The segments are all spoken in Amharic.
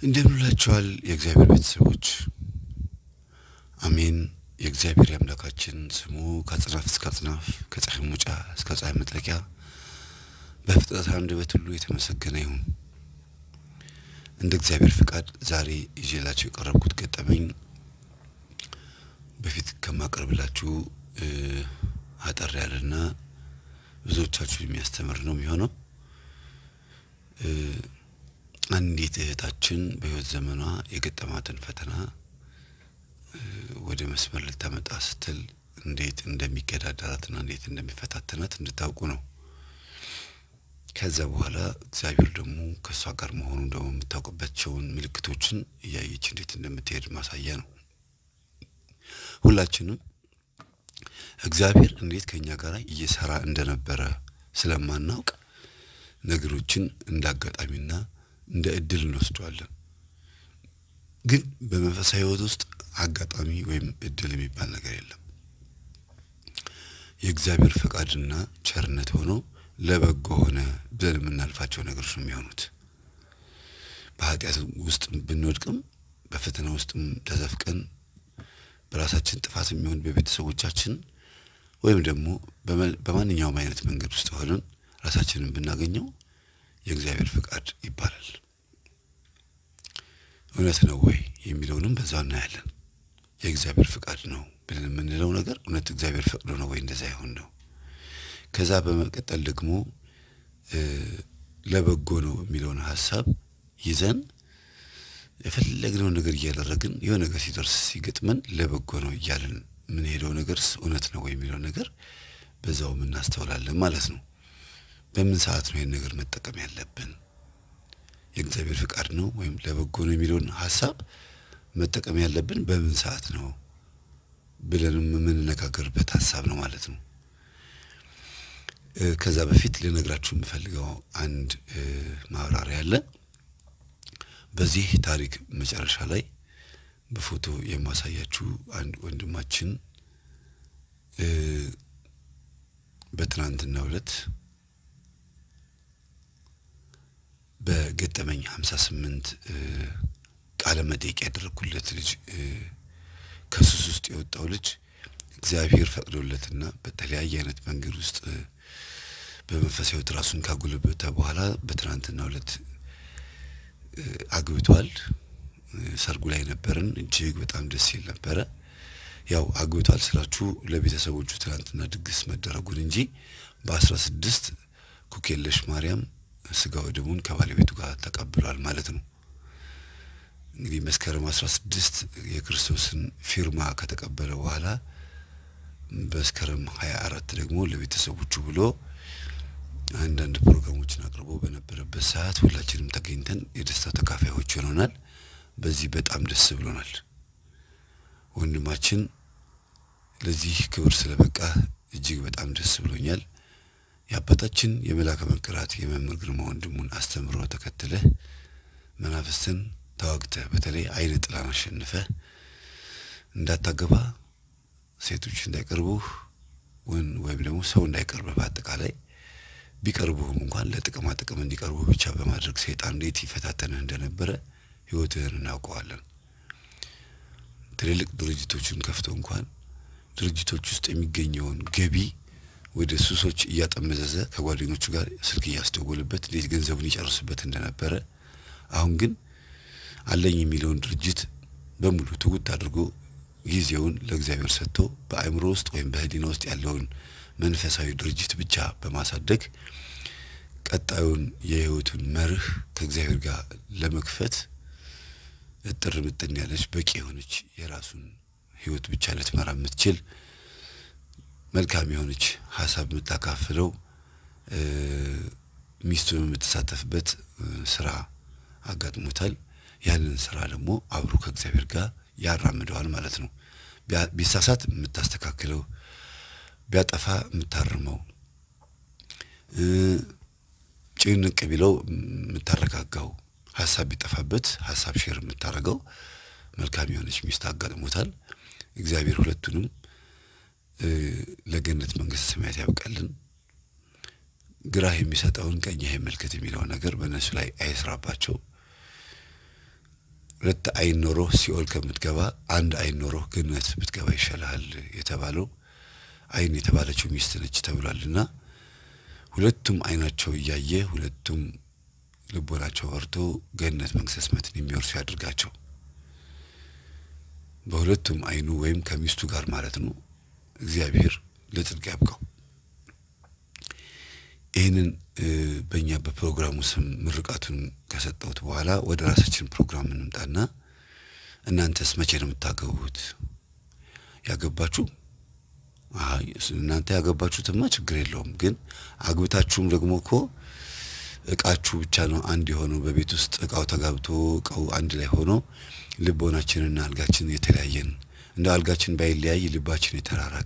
እንደምንላችኋል የእግዚአብሔር ቤተሰቦች አሜን። የእግዚአብሔር የአምላካችን ስሙ ከአጽናፍ እስከ አጽናፍ ከፀሐይ መውጫ እስከ ፀሐይ መጥለቂያ በፍጥረት አንደበት ሁሉ የተመሰገነ ይሁን። እንደ እግዚአብሔር ፍቃድ ዛሬ ይዤላችሁ የቀረብኩት ገጠመኝ በፊት ከማቀርብላችሁ አጠር ያለና ብዙዎቻችሁ የሚያስተምር ነው የሚሆነው። አንዲት እህታችን በሕይወት ዘመኗ የገጠማትን ፈተና ወደ መስመር ልታመጣ ስትል እንዴት እንደሚገዳደራትና እንዴት እንደሚፈታተናት እንድታውቁ ነው። ከዛ በኋላ እግዚአብሔር ደግሞ ከእሷ ጋር መሆኑን ደግሞ የምታውቅባቸውን ምልክቶችን እያየች እንዴት እንደምትሄድ ማሳያ ነው። ሁላችንም እግዚአብሔር እንዴት ከእኛ ጋር እየሰራ እንደነበረ ስለማናውቅ ነገሮችን እንደ አጋጣሚና እንደ እድል እንወስደዋለን። ግን በመንፈሳዊ ሕይወት ውስጥ አጋጣሚ ወይም እድል የሚባል ነገር የለም። የእግዚአብሔር ፈቃድና ቸርነት ሆኖ ለበጎ ሆነ ብለን የምናልፋቸው ነገሮች ነው የሚሆኑት። በኃጢአት ውስጥ ብንወድቅም በፈተና ውስጥም ተዘፍቀን በራሳችን ጥፋት የሚሆን በቤተሰቦቻችን ወይም ደግሞ በማንኛውም አይነት መንገድ ውስጥ ሆነን ራሳችንን ብናገኘው የእግዚአብሔር ፈቃድ ይባላል። እውነት ነው ወይ የሚለውንም በዛው እናያለን። የእግዚአብሔር ፈቃድ ነው ብለን የምንለው ነገር እውነት እግዚአብሔር ፈቅዶ ነው ወይ እንደዛ ይሆን ነው። ከዛ በመቀጠል ደግሞ ለበጎ ነው የሚለውን ሀሳብ ይዘን የፈለግነውን ነገር እያደረግን የሆነ ነገር ሲደርስ ሲገጥመን ለበጎ ነው እያለን የምንሄደው ነገርስ እውነት ነው ወይ የሚለው ነገር በዛውም እናስተውላለን ማለት ነው። በምን ሰዓት ነው ይህን ነገር መጠቀም ያለብን? የእግዚአብሔር ፍቃድ ነው ወይም ለበጎ ነው የሚለውን ሀሳብ መጠቀም ያለብን በምን ሰዓት ነው ብለንም የምንነጋገርበት ሀሳብ ነው ማለት ነው። ከዛ በፊት ልነግራችሁ የምፈልገው አንድ ማብራሪያ አለ። በዚህ ታሪክ መጨረሻ ላይ በፎቶ የማሳያችሁ አንድ ወንድማችን በትናንትናው ዕለት በገጠመኝ ሀምሳ ስምንት ቃለ መጠይቅ ያደረግኩለት ልጅ ከሱስ ውስጥ የወጣው ልጅ እግዚአብሔር ፈቅዶለትና በተለያየ አይነት መንገድ ውስጥ በመንፈሳዊ ሕይወት ራሱን ካጎለበተ በኋላ በትናንትናው ዕለት አግብቷል። ሰርጉ ላይ ነበርን። እጅግ በጣም ደስ ይል ነበረ። ያው አግብቷል ስላችሁ ለቤተሰቦቹ ትናንትና ድግስ መደረጉን እንጂ በአስራ ስድስት ኩኬለሽ ማርያም ስጋ ወደሙን ከባለቤቱ ጋር ተቀብሏል ማለት ነው። እንግዲህ መስከረም አስራ ስድስት የክርስቶስን ፊርማ ከተቀበለ በኋላ መስከረም ሀያ አራት ደግሞ ለቤተሰቦቹ ብሎ አንዳንድ ፕሮግራሞችን አቅርቦ በነበረበት ሰዓት ሁላችንም ተገኝተን የደስታ ተካፋዮች ሆነናል። በዚህ በጣም ደስ ብሎናል። ወንድማችን ለዚህ ክብር ስለበቃ እጅግ በጣም ደስ ብሎኛል። የአባታችን የመልአከ መንክራት የመምህር ግርማ ወንድሙን አስተምሮ ተከትለህ መናፍስትን ተዋግተህ በተለይ አይነ ጥላን አሸንፈህ እንዳታገባ ሴቶች እንዳይቀርቡህ ወይም ደግሞ ሰው እንዳይቀርብህ በአጠቃላይ ቢቀርቡህም እንኳን ለጥቅማ ጥቅም እንዲቀርቡህ ብቻ በማድረግ ሰይጣን እንዴት ይፈታተንህ እንደነበረ ሕይወትህን እናውቀዋለን። ትልልቅ ድርጅቶችን ከፍቶ እንኳን ድርጅቶች ውስጥ የሚገኘውን ገቢ ወደ ሱሶች እያጠመዘዘ ከጓደኞቹ ጋር ስልክ እያስደወልበት እንዴት ገንዘቡን ይጨርስበት እንደነበረ አሁን ግን አለኝ የሚለውን ድርጅት በሙሉ ትውት አድርጎ ጊዜውን ለእግዚአብሔር ሰጥቶ በአእምሮ ውስጥ ወይም በሕሊና ውስጥ ያለውን መንፈሳዊ ድርጅት ብቻ በማሳደግ ቀጣዩን የሕይወቱን መርህ ከእግዚአብሔር ጋር ለመክፈት እጥር ምጥን ያለች በቂ የሆነች የራሱን ሕይወት ብቻ ልትመራ የምትችል መልካም የሆነች ሀሳብ የምታካፍለው ሚስቱን የምትሳተፍበት ስራ አጋጥሞታል። ያንን ስራ ደግሞ አብሮ ከእግዚአብሔር ጋር ያራምደዋል ማለት ነው። ቢሳሳት የምታስተካክለው፣ ቢያጠፋ የምታርመው፣ ጭንቅ ቢለው የምታረጋጋው፣ ሀሳብ ቢጠፋበት ሀሳብ ሼር የምታደርገው መልካም የሆነች ሚስት አጋጥሞታል። እግዚአብሔር ሁለቱንም ለገነት መንግስተ ሰማያት ያብቃልን። ግራህ የሚሰጠውን ቀኝህ ይመልከት የሚለው ነገር በእነሱ ላይ አይስራባቸው። ሁለት አይን ኖሮህ ሲኦል ከምትገባ አንድ አይን ኖሮህ ገነት ብትገባ ይሻልሃል የተባለው አይን የተባለችው ሚስት ነች ተብሏልና ሁለቱም አይናቸው እያየ ሁለቱም ልቦናቸው በርቶ ገነት መንግሥተ ሰማያትን የሚወርሱ ያድርጋቸው። በሁለቱም አይኑ ወይም ከሚስቱ ጋር ማለት ነው። እግዚአብሔር ለጽድቅ ያብቃው። ይህንን በእኛ በፕሮግራሙ ስም ምርቃቱን ከሰጠሁት በኋላ ወደ ራሳችን ፕሮግራም እንምጣና እናንተስ መቼ ነው የምታገቡት? ያገባችሁ አይ እናንተ ያገባችሁትማ ችግር የለውም። ግን አግብታችሁም ደግሞ እኮ እቃችሁ ብቻ ነው አንድ የሆነው በቤት ውስጥ እቃው ተጋብቶ እቃው አንድ ላይ ሆኖ ልቦናችንና አልጋችን የተለያየን እንደ አልጋችን ባይለያይ ልባችን የተራራቀ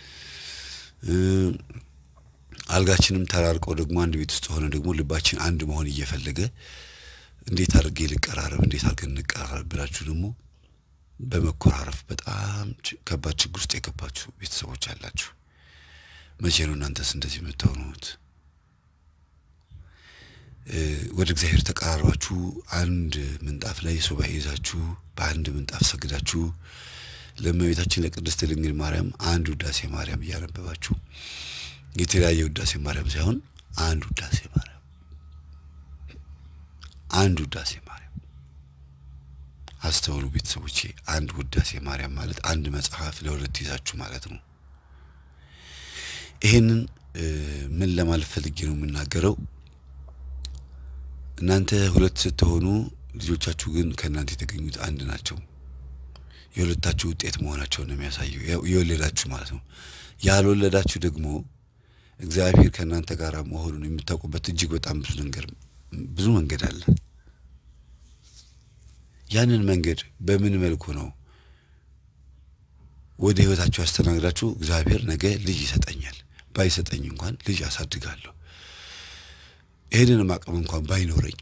አልጋችንም ተራርቀው ደግሞ አንድ ቤት ውስጥ ሆነ ደግሞ ልባችን አንድ መሆን እየፈለገ እንዴት አድርጌ ልቀራረብ፣ እንዴት አድርገን እንቀራረብ ብላችሁ ደግሞ በመኮራረፍ በጣም ከባድ ችግር ውስጥ የገባችሁ ቤተሰቦች አላችሁ። መቼ ነው እናንተስ እንደዚህ የምትሆኑት? ወደ እግዚአብሔር ተቀራርባችሁ አንድ ምንጣፍ ላይ ሱባኤ ይዛችሁ በአንድ ምንጣፍ ሰግዳችሁ ለእመቤታችን ለቅድስት ድንግል ማርያም አንድ ውዳሴ ማርያም እያነበባችሁ የተለያየ ውዳሴ ማርያም ሳይሆን አንድ ውዳሴ ማርያም አንድ ውዳሴ ማርያም አስተውሉ ቤተሰቦቼ። አንድ ውዳሴ ማርያም ማለት አንድ መጽሐፍ ለሁለት ይዛችሁ ማለት ነው። ይሄንን ምን ለማለት ፈልጌ ነው የምናገረው? እናንተ ሁለት ስትሆኑ ልጆቻችሁ ግን ከእናንተ የተገኙት አንድ ናቸው። የሁለታችሁ ውጤት መሆናቸውን ነው የሚያሳየው። የወለዳችሁ ማለት ነው። ያልወለዳችሁ ደግሞ እግዚአብሔር ከእናንተ ጋር መሆኑን የምታውቁበት እጅግ በጣም ብዙ ነገር ብዙ መንገድ አለ። ያንን መንገድ በምን መልኩ ነው ወደ ህይወታችሁ ያስተናግዳችሁ? እግዚአብሔር ነገ ልጅ ይሰጠኛል፣ ባይሰጠኝ እንኳን ልጅ አሳድጋለሁ፣ ይህንንም አቅም እንኳን ባይኖረኝ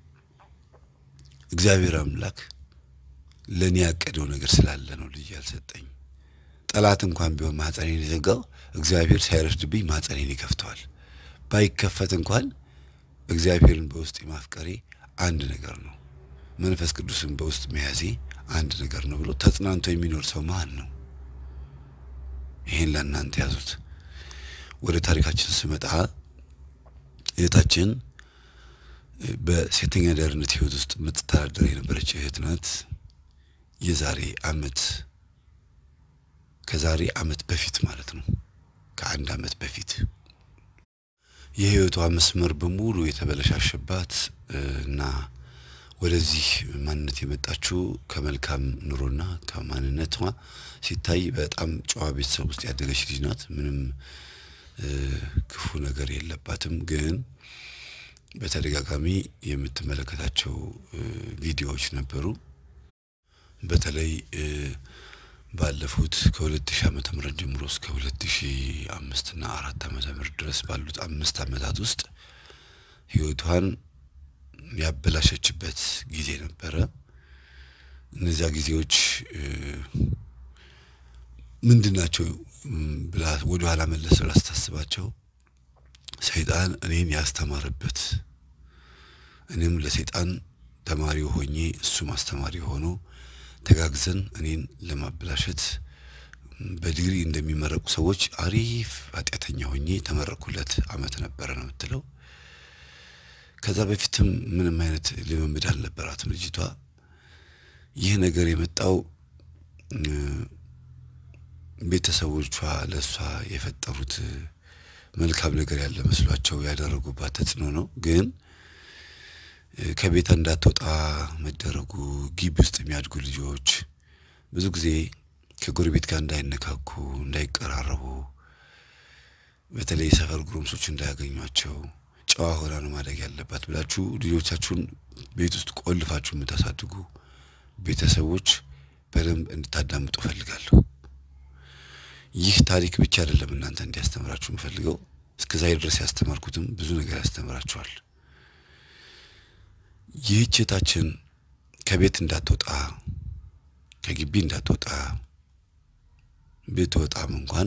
እግዚአብሔር አምላክ ለእኔ ያቀደው ነገር ስላለ ነው ልጅ ያልሰጠኝ። ጠላት እንኳን ቢሆን ማህፀኔን የዘጋው እግዚአብሔር ሳይረፍድብኝ ማህፀኔን ይከፍተዋል። ባይከፈት እንኳን እግዚአብሔርን በውስጥ ማፍቀሬ አንድ ነገር ነው፣ መንፈስ ቅዱስን በውስጥ መያዜ አንድ ነገር ነው ብሎ ተጽናንቶ የሚኖር ሰው ማን ነው? ይሄን ለእናንተ ያዙት። ወደ ታሪካችን ስመጣ እህታችን በሴተኛ አዳሪነት ህይወት ውስጥ የምትተዳደር የነበረች እህት ናት። የዛሬ አመት ከዛሬ አመት በፊት ማለት ነው ከአንድ አመት በፊት የህይወቷ መስመር በሙሉ የተበለሻሸባት እና ወደዚህ ማንነት የመጣችው ከመልካም ኑሮና ከማንነቷ ሲታይ በጣም ጨዋ ቤተሰብ ውስጥ ያደገች ልጅ ናት። ምንም ክፉ ነገር የለባትም። ግን በተደጋጋሚ የምትመለከታቸው ቪዲዮዎች ነበሩ። በተለይ ባለፉት ከሁለት ሺህ ዓመተ ምህረት ጀምሮ እስከ ሁለት ሺህ አምስት እና አራት ዓመተ ምህረት ድረስ ባሉት አምስት ዓመታት ውስጥ ህይወቷን ያበላሸችበት ጊዜ ነበረ። እነዚያ ጊዜዎች ምንድን ናቸው ብላ ወደ ኋላ መለስ ብላ ስታስባቸው ሰይጣን እኔን ያስተማረበት እኔም ለሰይጣን ተማሪው ሆኜ እሱም አስተማሪ ሆኖ ተጋግዘን እኔን ለማበላሸት በዲግሪ እንደሚመረቁ ሰዎች አሪፍ ኃጢአተኛ ሆኜ ተመረኩለት አመት ነበረ ነው የምትለው። ከዛ በፊትም ምንም አይነት ልምምድ አልነበራትም ልጅቷ። ይህ ነገር የመጣው ቤተሰቦቿ ለእሷ የፈጠሩት መልካም ነገር ያለ መስሏቸው ያደረጉባት ተጽዕኖ ነው። ግን ከቤት እንዳትወጣ መደረጉ፣ ግቢ ውስጥ የሚያድጉ ልጆች ብዙ ጊዜ ከጎረቤት ጋር እንዳይነካኩ፣ እንዳይቀራረቡ፣ በተለይ የሰፈር ጉረምሶች እንዳያገኟቸው ጨዋ ሆና ነው ማደግ ያለባት ብላችሁ ልጆቻችሁን ቤት ውስጥ ቆልፋችሁ የምታሳድጉ ቤተሰቦች በደንብ እንድታዳምጡ እፈልጋለሁ። ይህ ታሪክ ብቻ አይደለም እናንተ እንዲያስተምራችሁ የምፈልገው። እስከዛሬ ድረስ ያስተማርኩትም ብዙ ነገር ያስተምራችኋል። ይህች እህታችን ከቤት እንዳትወጣ ከግቢ እንዳትወጣ ብትወጣም እንኳን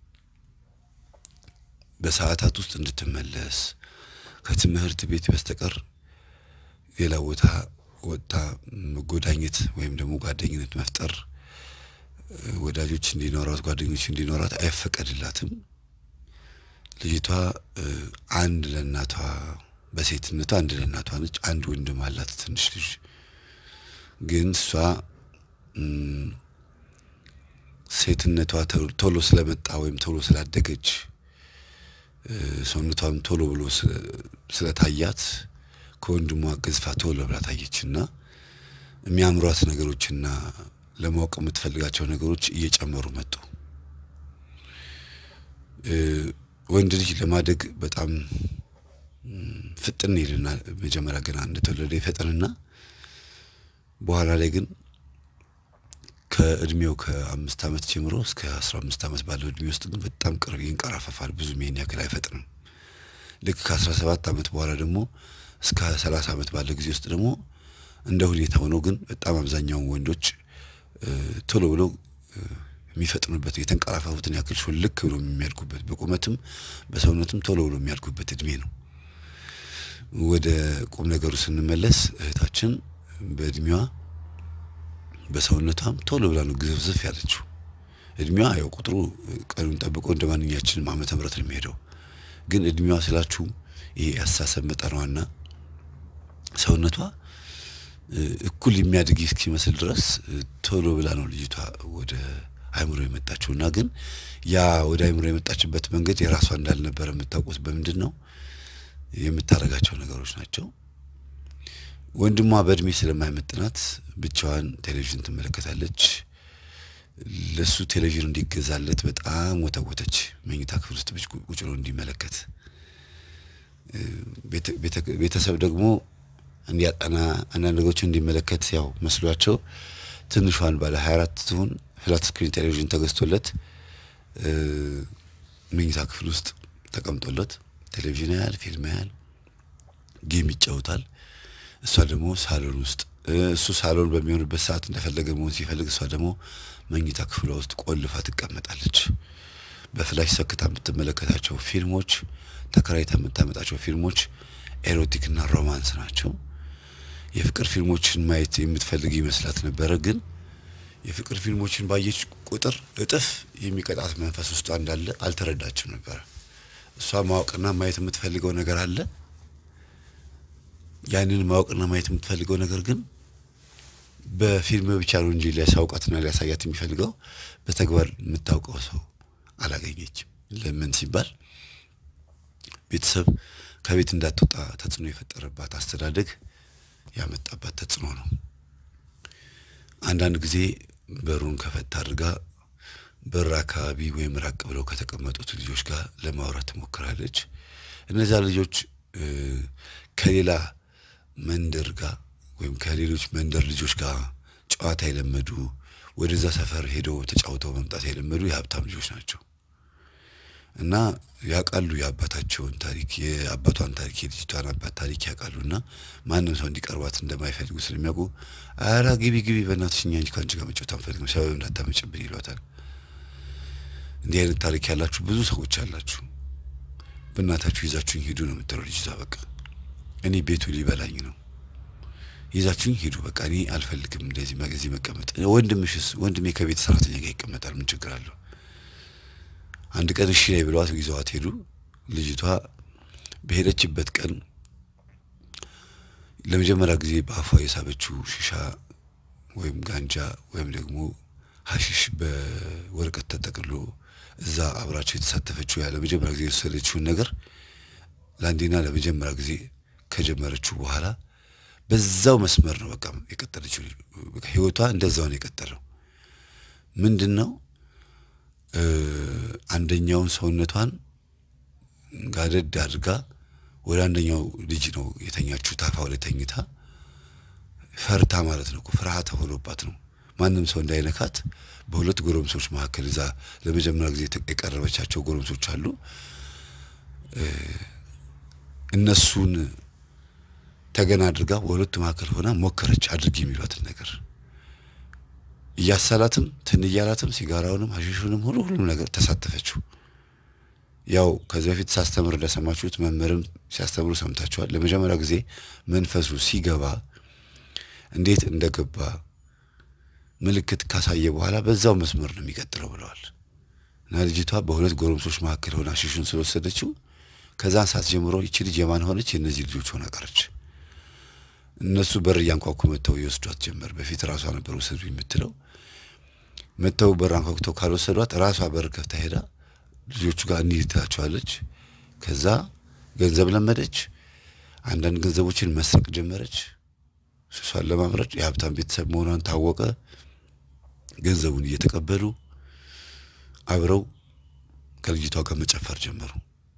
በሰዓታት ውስጥ እንድትመለስ ከትምህርት ቤት በስተቀር ሌላ ቦታ ወጥታ መጎዳኘት ወይም ደግሞ ጓደኝነት መፍጠር ወዳጆች እንዲኖራት ጓደኞች እንዲኖራት አይፈቀድላትም። ልጅቷ አንድ ለእናቷ በሴትነቷ አንድ ለእናቷ ነች። አንድ ወንድም አላት ትንሽ ልጅ። ግን እሷ ሴትነቷ ቶሎ ስለመጣ ወይም ቶሎ ስላደገች ሰውነቷም ቶሎ ብሎ ስለታያት ከወንድሟ ገዝፋ ቶሎ ብላ ታየች እና የሚያምሯት ነገሮችና ለማወቅ የምትፈልጋቸው ነገሮች እየጨመሩ መጡ። ወንድ ልጅ ለማደግ በጣም ፍጥን ይልና መጀመሪያ ገና እንደተወለደ ይፈጥንና በኋላ ላይ ግን ከእድሜው ከአምስት ዓመት ጀምሮ እስከ አስራ አምስት ዓመት ባለው እድሜ ውስጥ ግን በጣም ቅርብ ይንቀራፈፋል። ብዙ ይሄን ያክል አይፈጥንም። ልክ ከአስራ ሰባት ዓመት በኋላ ደግሞ እስከ ሰላሳ ዓመት ባለው ጊዜ ውስጥ ደግሞ እንደ ሁኔታ ሆኖ ግን በጣም አብዛኛውን ወንዶች ቶሎ ብሎ የሚፈጥኑበት የተንቀራፋፉትን ያክል ሹልክ ብሎ የሚያድጉበት በቁመትም በሰውነትም ቶሎ ብሎ የሚያድጉበት እድሜ ነው። ወደ ቁም ነገሩ ስንመለስ እህታችን በእድሜዋ በሰውነቷም ቶሎ ብላ ነው ግዝፍዝፍ ያለችው። እድሜዋ ያው ቁጥሩ ቀኑን ጠብቆ እንደ ማንኛችንም ዓመተ ምህረት ነው የሚሄደው። ግን እድሜዋ ስላችሁ ይሄ ያሳሰብ መጠኗና ሰውነቷ እኩል የሚያድግ እስኪመስል ድረስ ቶሎ ብላ ነው ልጅቷ ወደ አይምሮ የመጣችው እና ግን ያ ወደ አይምሮ የመጣችበት መንገድ የራሷ እንዳልነበረ የምታውቁት በምንድን ነው? የምታደርጋቸው ነገሮች ናቸው። ወንድሟ በእድሜ ስለማይመጥናት ብቻዋን ቴሌቪዥን ትመለከታለች። ለሱ ቴሌቪዥን እንዲገዛለት በጣም ወተወተች። መኝታ ክፍል ውስጥ ቁጭ ብሎ እንዲመለከት ቤተሰብ ደግሞ እንዲያጠና አንዳንድ ነገሮችን እንዲመለከት ያው መስሏቸው ትንሿን ባለ ሀያ አራት ትሁን ፍላት ስክሪን ቴሌቪዥን ተገዝቶለት መኝታ ክፍል ውስጥ ተቀምጦለት ቴሌቪዥን ያህል ፊልም ያህል ጌም ይጫወታል። እሷ ደግሞ ሳሎን ውስጥ እሱ ሳሎን በሚሆንበት ሰዓት እንደፈለገ መሆን ሲፈልግ እሷ ደግሞ መኝታ ክፍሏ ውስጥ ቆልፋ ትቀመጣለች። በፍላሽ ሰክታ የምትመለከታቸው ፊልሞች፣ ተከራይታ የምታመጣቸው ፊልሞች ኤሮቲክና ሮማንስ ናቸው። የፍቅር ፊልሞችን ማየት የምትፈልግ ይመስላት ነበረ። ግን የፍቅር ፊልሞችን ባየች ቁጥር እጥፍ የሚቀጣት መንፈስ ውስጧ እንዳለ አልተረዳችም ነበረ። እሷ ማወቅና ማየት የምትፈልገው ነገር አለ። ያንን ማወቅና ማየት የምትፈልገው ነገር ግን በፊልም ብቻ ነው እንጂ ሊያሳውቃትና ሊያሳያት የሚፈልገው በተግባር የምታውቀው ሰው አላገኘችም። ለምን ሲባል ቤተሰብ ከቤት እንዳትወጣ ተጽዕኖ የፈጠረባት አስተዳደግ ያመጣባት ተጽዕኖ ነው። አንዳንድ ጊዜ በሩን ከፈት አድርጋ በር አካባቢ ወይም ራቅ ብለው ከተቀመጡት ልጆች ጋር ለማውራት ትሞክራለች። እነዚያ ልጆች ከሌላ መንደር ጋር ወይም ከሌሎች መንደር ልጆች ጋር ጨዋታ የለመዱ ወደዛ ሰፈር ሄደው ተጫውተው መምጣት የለመዱ የሀብታም ልጆች ናቸው እና ያውቃሉ የአባታቸውን ታሪክ የአባቷን ታሪክ የልጅቷን አባት ታሪክ ያውቃሉ እና ማንም ሰው እንዲቀርባት እንደማይፈልጉ ስለሚያውቁ አራ ግቢ ግቢ በእናትሽ እኛ እንጂ ከአንቺ ጋር መጫወት አንፈልግም ሰበብ እንዳታመጭብን ይሏታል። እንዲህ አይነት ታሪክ ያላችሁ ብዙ ሰዎች አላችሁ። በእናታችሁ ይዛችሁኝ ሂዱ ነው የምትለው ልጅቷ። በቃ እኔ ቤቱ ሊበላኝ ነው ይዛችሁኝ ሂዱ፣ በቃ እኔ አልፈልግም እንደዚህ እዚህ መቀመጥ። ወንድምሽስ? ወንድሜ ከቤት ሰራተኛ ጋር ይቀመጣል፣ ምን ችግር አለው? አንድ ቀን እሺ ላይ ብለዋት ይዘዋት ሄዱ። ልጅቷ በሄደችበት ቀን ለመጀመሪያ ጊዜ በአፏ የሳበችው ሺሻ ወይም ጋንጃ ወይም ደግሞ ሀሺሽ በወረቀት ተጠቅሎ እዛ አብራቸው የተሳተፈችው ያ ለመጀመሪያ ጊዜ የወሰደችውን ነገር ለአንዴና ለመጀመሪያ ጊዜ ከጀመረችው በኋላ በዛው መስመር ነው በቃ የቀጠለችው። ህይወቷ እንደዛው ነው የቀጠለው። ምንድን ነው አንደኛውን ሰውነቷን ጋደድ አድርጋ ወደ አንደኛው ልጅ ነው የተኛችው። ታፋው ላይ ተኝታ ፈርታ ማለት ነው። ፍርሃት ሆኖባት ነው ማንም ሰው እንዳይነካት በሁለት ጎረምሶች መካከል እዛ ለመጀመሪያ ጊዜ የቀረበቻቸው ጎረምሶች አሉ። እነሱን ተገና አድርጋ በሁለቱ መካከል ሆና ሞከረች አድርጊ የሚሏትን ነገር እያሳላትም ትን እያላትም ሲጋራውንም ሀሺሹንም ሁሉ ሁሉም ነገር ተሳተፈችው። ያው ከዚህ በፊት ሳስተምር እንደሰማችሁት መምህርም ሲያስተምሩ ሰምታችኋል። ለመጀመሪያ ጊዜ መንፈሱ ሲገባ እንዴት እንደገባ ምልክት ካሳየ በኋላ በዛው መስመር ነው የሚቀጥለው ብለዋል። እና ልጅቷ በሁለት ጎረምሶች መካከል ሆና ሽሹን ስለወሰደችው ከዛን ሰዓት ጀምሮ ይቺ ልጅ የማን ሆነች? የእነዚህ ልጆች ሆና ቀረች። እነሱ በር እያንኳኩ መጥተው ይወስዷት ጀመር። በፊት ራሷ ነበር ውሰዱ የምትለው። መጥተው በር አንኳኩተው ካልወሰዷት ራሷ በር ከፍታ ሄዳ ልጆቹ ጋር እንሂድ ትላቸዋለች። ከዛ ገንዘብ ለመደች። አንዳንድ ገንዘቦችን መስረቅ ጀመረች። ሱሷን ለማምረድ የሀብታም ቤተሰብ መሆኗን ታወቀ። ገንዘቡን እየተቀበሉ አብረው ከልጅቷ ጋር መጨፈር ጀመሩ።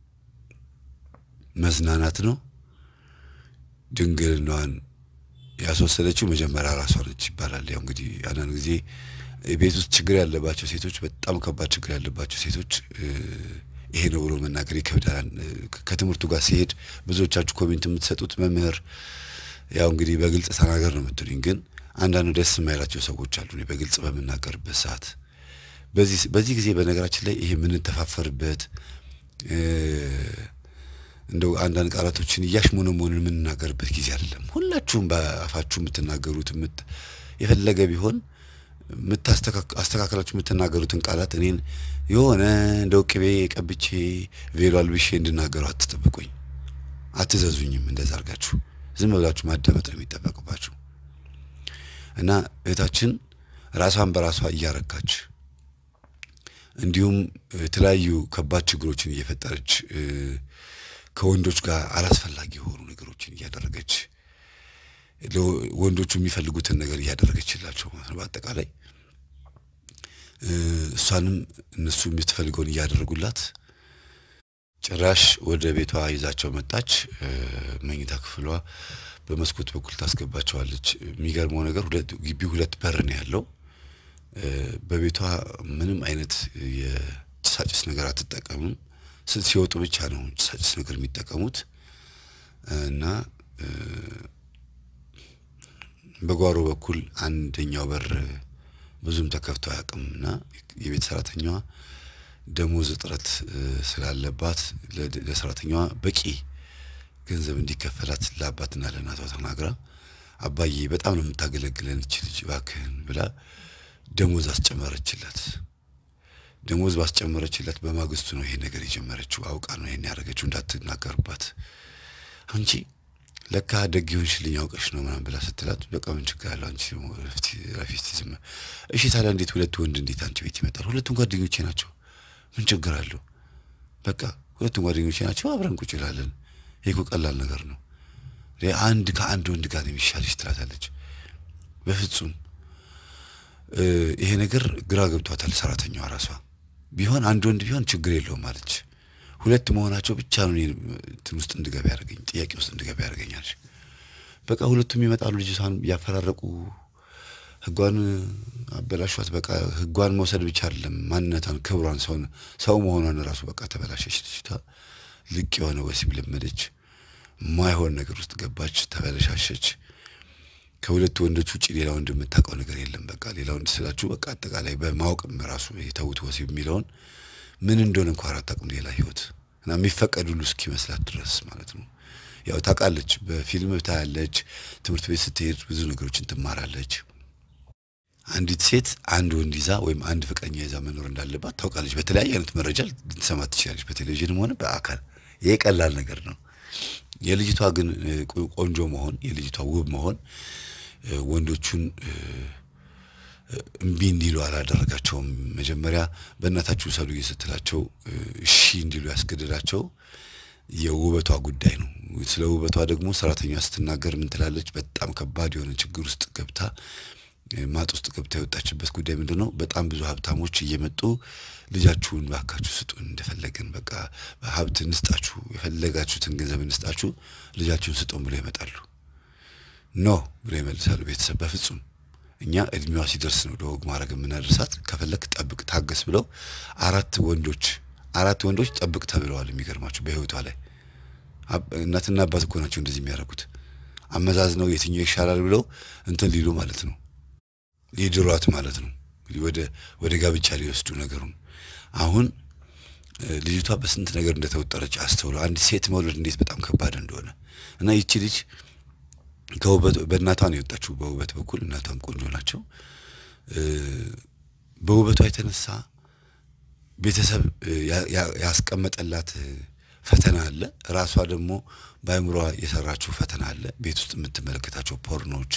መዝናናት ነው። ድንግልናዋን ያስወሰደችው መጀመሪያ ራሷ ነች ይባላል። ያው እንግዲህ አንዳንድ ጊዜ ቤት ውስጥ ችግር ያለባቸው ሴቶች፣ በጣም ከባድ ችግር ያለባቸው ሴቶች ይሄ ነው ብሎ መናገር ይከብዳል። ከትምህርቱ ጋር ሲሄድ ብዙዎቻችሁ ኮሜንት የምትሰጡት መምህር ያው እንግዲህ በግልጽ ተናገር ነው የምትሉኝ። ግን አንዳንዱ ደስ የማይላቸው ሰዎች አሉ እኔ በግልጽ በምናገርበት ሰዓት። በዚህ በዚህ ጊዜ በነገራችን ላይ ይሄ የምንተፋፈርበት እንደው አንዳንድ ቃላቶችን እያሽሞነሞንን የምንናገርበት ጊዜ አይደለም። ሁላችሁም በአፋችሁ የምትናገሩት የፈለገ ቢሆን አስተካከላችሁ የምትናገሩትን ቃላት እኔን የሆነ እንደው ቅቤ ቀብቼ ቬሎ አልብሼ እንድናገሩ አትጠብቁኝ፣ አትዘዙኝም። እንደዛ አድርጋችሁ ዝም ብላችሁ ማዳመጥ ነው የሚጠበቅባችሁ። እና እህታችን ራሷን በራሷ እያረካች እንዲሁም የተለያዩ ከባድ ችግሮችን እየፈጠረች ከወንዶች ጋር አላስፈላጊ የሆኑ ነገሮችን እያደረገች ወንዶቹ የሚፈልጉትን ነገር እያደረገችላቸው ማለት ነው። በአጠቃላይ እሷንም እነሱ የምትፈልገውን እያደረጉላት ጭራሽ ወደ ቤቷ ይዛቸው መጣች። መኝታ ክፍሏ በመስኮት በኩል ታስገባቸዋለች። የሚገርመው ነገር ግቢው ሁለት በር ነው ያለው። በቤቷ ምንም አይነት የጭሳጭስ ነገር አትጠቀምም። ሲወጡ ብቻ ነው ጭሳጭስ ነገር የሚጠቀሙት እና በጓሮ በኩል አንደኛው በር ብዙም ተከፍቶ አያውቅም እና የቤት ሰራተኛዋ ደሞዝ እጥረት ስላለባት ለሰራተኛዋ በቂ ገንዘብ እንዲከፈላት ለአባትና ለእናቷ ተናግራ አባዬ በጣም ነው የምታገለግለን እች ልጅ እባክህን ብላ ደሞዝ አስጨመረችላት። ደሞዝ ባስጨመረችላት በማግስቱ ነው ይሄ ነገር የጀመረችው። አውቃ ነው ይሄን ያደረገችው እንዳትናገርባት። አንቺ ለካ ደግ ይሆንሽልኝ አውቀሽ ነው ምናምን ብላ ስትላት፣ በቃ ምን ችግር አለው አንቺ ረፊት ዝም። እሺ ታዲያ እንዴት ሁለት ወንድ እንዴት አንቺ ቤት ይመጣል? ሁለቱም ጓደኞቼ ናቸው። ምን ችግር አለው? በቃ ሁለቱም ጓደኞቼ ናቸው፣ አብረን ቁጭ እላለን። ይሄ እኮ ቀላል ነገር ነው። አንድ ከአንድ ወንድ ጋር ነው የሚሻልሽ ትላታለች። በፍጹም ይሄ ነገር ግራ ገብቷታል ሰራተኛዋ ራሷ። ቢሆን አንድ ወንድ ቢሆን ችግር የለውም አለች። ሁለት መሆናቸው ብቻ ነው እንትን ውስጥ እንድገባ ያደርገኝ ጥያቄ ውስጥ እንድገባ ያደርገኛል። በቃ ሁለቱም ይመጣሉ፣ ልጅቷን እያፈራረቁ ህጓን አበላሿት። በቃ ህጓን መውሰድ ብቻ አይደለም ማንነቷን፣ ክብሯን፣ ሰው መሆኗን ራሱ በቃ ተበላሸች ልጅቷ። ልቅ የሆነ ወሲብ ለመደች። ማይሆን ነገር ውስጥ ገባች፣ ተበለሻሸች። ከሁለት ወንዶች ውጭ ሌላ ወንድ የምታውቀው ነገር የለም። በቃ ሌላ ወንድ ስላችሁ በቃ አጠቃላይ በማወቅም ራሱ የተውት ወሲብ የሚለውን ምን እንደሆነ እንኳን አታውቅም። ሌላ ህይወት እና የሚፈቀድ ሁሉ እስኪመስላት ድረስ ማለት ነው። ያው ታውቃለች፣ በፊልም ታያለች፣ ትምህርት ቤት ስትሄድ ብዙ ነገሮችን ትማራለች። አንዲት ሴት አንድ ወንድ ይዛ ወይም አንድ ፍቅረኛ ይዛ መኖር እንዳለባት ታውቃለች። በተለያየ አይነት መረጃ ልትሰማ ትችላለች፣ በቴሌቪዥንም ሆነ በአካል። ይሄ ቀላል ነገር ነው። የልጅቷ ግን ቆንጆ መሆን የልጅቷ ውብ መሆን ወንዶቹን እምቢ እንዲሉ አላደረጋቸውም። መጀመሪያ በእናታችሁ ውሰዱ ስትላቸው እሺ እንዲሉ ያስገደዳቸው የውበቷ ጉዳይ ነው። ስለ ውበቷ ደግሞ ሰራተኛ ስትናገር ምን ትላለች? በጣም ከባድ የሆነ ችግር ውስጥ ገብታ ማጥ ውስጥ ገብታ የወጣችበት ጉዳይ ምንድን ነው? በጣም ብዙ ሀብታሞች እየመጡ ልጃችሁን ባካችሁ ስጡን፣ እንደፈለግን በቃ ሀብት እንስጣችሁ፣ የፈለጋችሁትን ገንዘብ እንስጣችሁ፣ ልጃችሁን ስጡን ብለው ይመጣሉ። ኖ ብለው ይመልሳሉ ቤተሰብ። በፍጹም እኛ እድሜዋ ሲደርስ ነው ለወግ ማድረግ የምናደርሳት፣ ከፈለግ ጠብቅ፣ ታገስ ብለው አራት ወንዶች አራት ወንዶች ጠብቅ ተብለዋል። የሚገርማችሁ በህይወቷ ላይ እናትና አባት እኮ ናቸው እንደዚህ የሚያደርጉት። አመዛዝ ነው የትኛው ይሻላል ብለው እንትን ሊሉ ማለት ነው ሊድሯት ማለት ነው። ወደ ወደ ጋብቻ ሊወስዱ ነገሩን። አሁን ልጅቷ በስንት ነገር እንደተወጠረች አስተውለው አንድ ሴት መውለድ እንዴት በጣም ከባድ እንደሆነ እና ይቺ ልጅ ከውበት በእናቷ ነው የወጣችው። በውበት በኩል እናቷም ቆንጆ ናቸው። በውበቷ የተነሳ ቤተሰብ ያስቀመጠላት ፈተና አለ። ራሷ ደግሞ በአእምሯ የሰራችው ፈተና አለ። ቤት ውስጥ የምትመለከታቸው ፖርኖች፣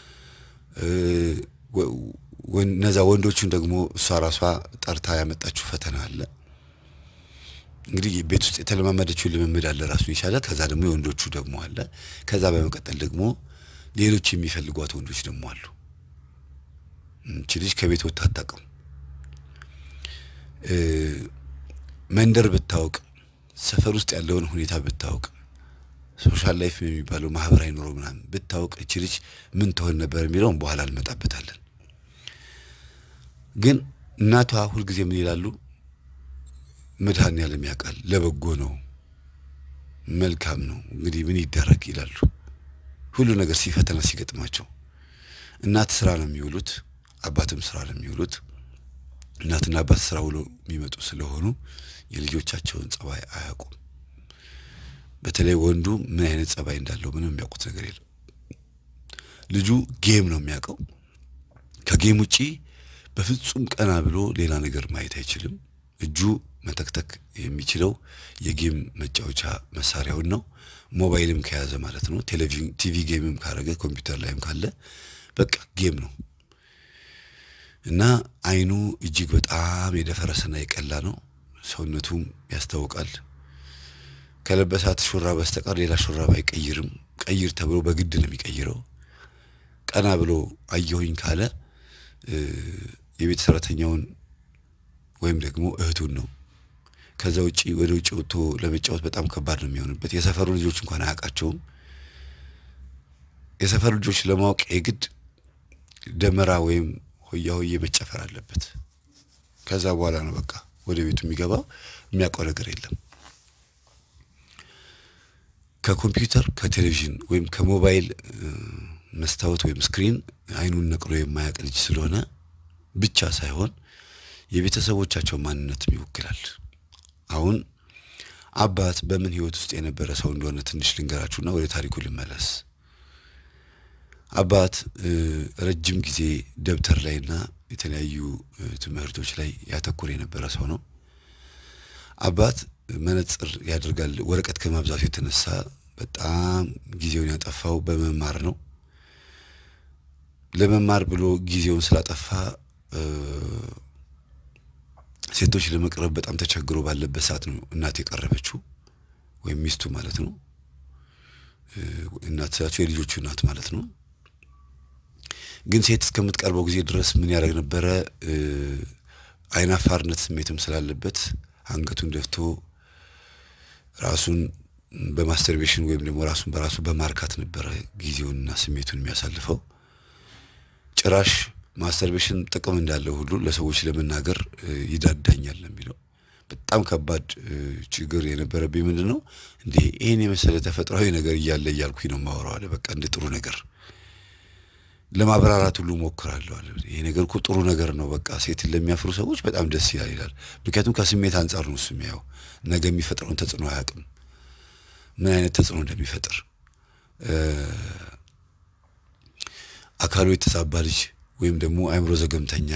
እነዛ ወንዶቹን ደግሞ እሷ ራሷ ጠርታ ያመጣችው ፈተና አለ። እንግዲህ ቤት ውስጥ የተለማመደችው ልምምድ አለ ራሱን የቻለ። ከዛ ደግሞ የወንዶቹ ደግሞ አለ። ከዛ በመቀጠል ደግሞ ሌሎች የሚፈልጓት ወንዶች ደግሞ አሉ። እቺ ልጅ ከቤት ወጥታ አታውቅም። መንደር ብታውቅ፣ ሰፈር ውስጥ ያለውን ሁኔታ ብታውቅ፣ ሶሻል ላይፍ የሚባለው ማህበራዊ ኑሮ ምናምን ብታውቅ እቺ ልጅ ምን ትሆን ነበር የሚለውን በኋላ እንመጣበታለን። ግን እናቷ ሁልጊዜ ምን ይላሉ? መድኃኔዓለም ያውቃል፣ ለበጎ ነው፣ መልካም ነው፣ እንግዲህ ምን ይደረግ ይላሉ። ሁሉ ነገር ሲፈተና ሲገጥማቸው እናት ስራ ነው የሚውሉት፣ አባትም ስራ ነው የሚውሉት። እናትና አባት ስራ ውሎ የሚመጡ ስለሆኑ የልጆቻቸውን ጸባይ አያውቁም። በተለይ ወንዱ ምን አይነት ጸባይ እንዳለው ምንም የሚያውቁት ነገር የለም። ልጁ ጌም ነው የሚያውቀው። ከጌም ውጪ በፍጹም ቀና ብሎ ሌላ ነገር ማየት አይችልም። እጁ መተክተክ የሚችለው የጌም መጫወቻ መሳሪያውን ነው። ሞባይልም ከያዘ ማለት ነው። ቴሌቪዥን ቲቪ ጌምም ካረገ ኮምፒውተር ላይም ካለ በቃ ጌም ነው እና አይኑ እጅግ በጣም የደፈረሰና የቀላ ነው። ሰውነቱም ያስታውቃል። ከለበሳት ሹራብ በስተቀር ሌላ ሹራብ አይቀይርም። ቀይር ተብሎ በግድ ነው የሚቀይረው። ቀና ብሎ አየሁኝ ካለ የቤት ሰራተኛውን ወይም ደግሞ እህቱን ነው። ከዛ ውጪ ወደ ውጭ ወጥቶ ለመጫወት በጣም ከባድ ነው የሚሆንበት። የሰፈሩ ልጆች እንኳን አያውቃቸውም። የሰፈሩ ልጆች ለማወቅ የግድ ደመራ ወይም ሆያ ሆዬ መጨፈር አለበት። ከዛ በኋላ ነው በቃ ወደ ቤቱ የሚገባው። የሚያውቀው ነገር የለም። ከኮምፒውተር ከቴሌቪዥን ወይም ከሞባይል መስታወት ወይም ስክሪን አይኑን ነቅሎ የማያውቅ ልጅ ስለሆነ ብቻ ሳይሆን የቤተሰቦቻቸው ማንነትም ይወክላል። አሁን አባት በምን ህይወት ውስጥ የነበረ ሰው እንደሆነ ትንሽ ልንገራችሁና ወደ ታሪኩ ልመለስ። አባት ረጅም ጊዜ ደብተር ላይና የተለያዩ ትምህርቶች ላይ ያተኮረ የነበረ ሰው ነው። አባት መነጽር ያደርጋል። ወረቀት ከማብዛቱ የተነሳ በጣም ጊዜውን ያጠፋው በመማር ነው። ለመማር ብሎ ጊዜውን ስላጠፋ ሴቶች ለመቅረብ በጣም ተቸግሮ ባለበት ሰዓት ነው እናት የቀረበችው ወይም ሚስቱ ማለት ነው። እናት ስላቸው የልጆቹ እናት ማለት ነው። ግን ሴት እስከምትቀርበው ጊዜ ድረስ ምን ያደርግ ነበረ? አይናፋርነት ስሜትም ስላለበት አንገቱን ደፍቶ ራሱን በማስተርቤሽን ወይም ደግሞ ራሱን በራሱ በማርካት ነበረ ጊዜውንና ስሜቱን የሚያሳልፈው። ጭራሽ ማስተርቤሽን ጥቅም እንዳለው ሁሉ ለሰዎች ለመናገር ይዳዳኛል የሚለው በጣም ከባድ ችግር የነበረብኝ ምንድን ነው እንዴ ይህን የመሰለ ተፈጥሯዊ ነገር እያለ እያልኩኝ ነው የማወራው አለ። በቃ እንደ ጥሩ ነገር ለማብራራት ሁሉ ሞክራለሁ አለ። ይሄ ነገር እኮ ጥሩ ነገር ነው፣ በቃ ሴትን ለሚያፍሩ ሰዎች በጣም ደስ ይላል ይላል። ምክንያቱም ከስሜት አንጻር ነው እሱ የሚያየው። ነገ የሚፈጥረውን ተጽዕኖ አያውቅም፣ ምን አይነት ተጽዕኖ እንደሚፈጥር አካሉ የተዛባ ልጅ ወይም ደግሞ አእምሮ ዘገምተኛ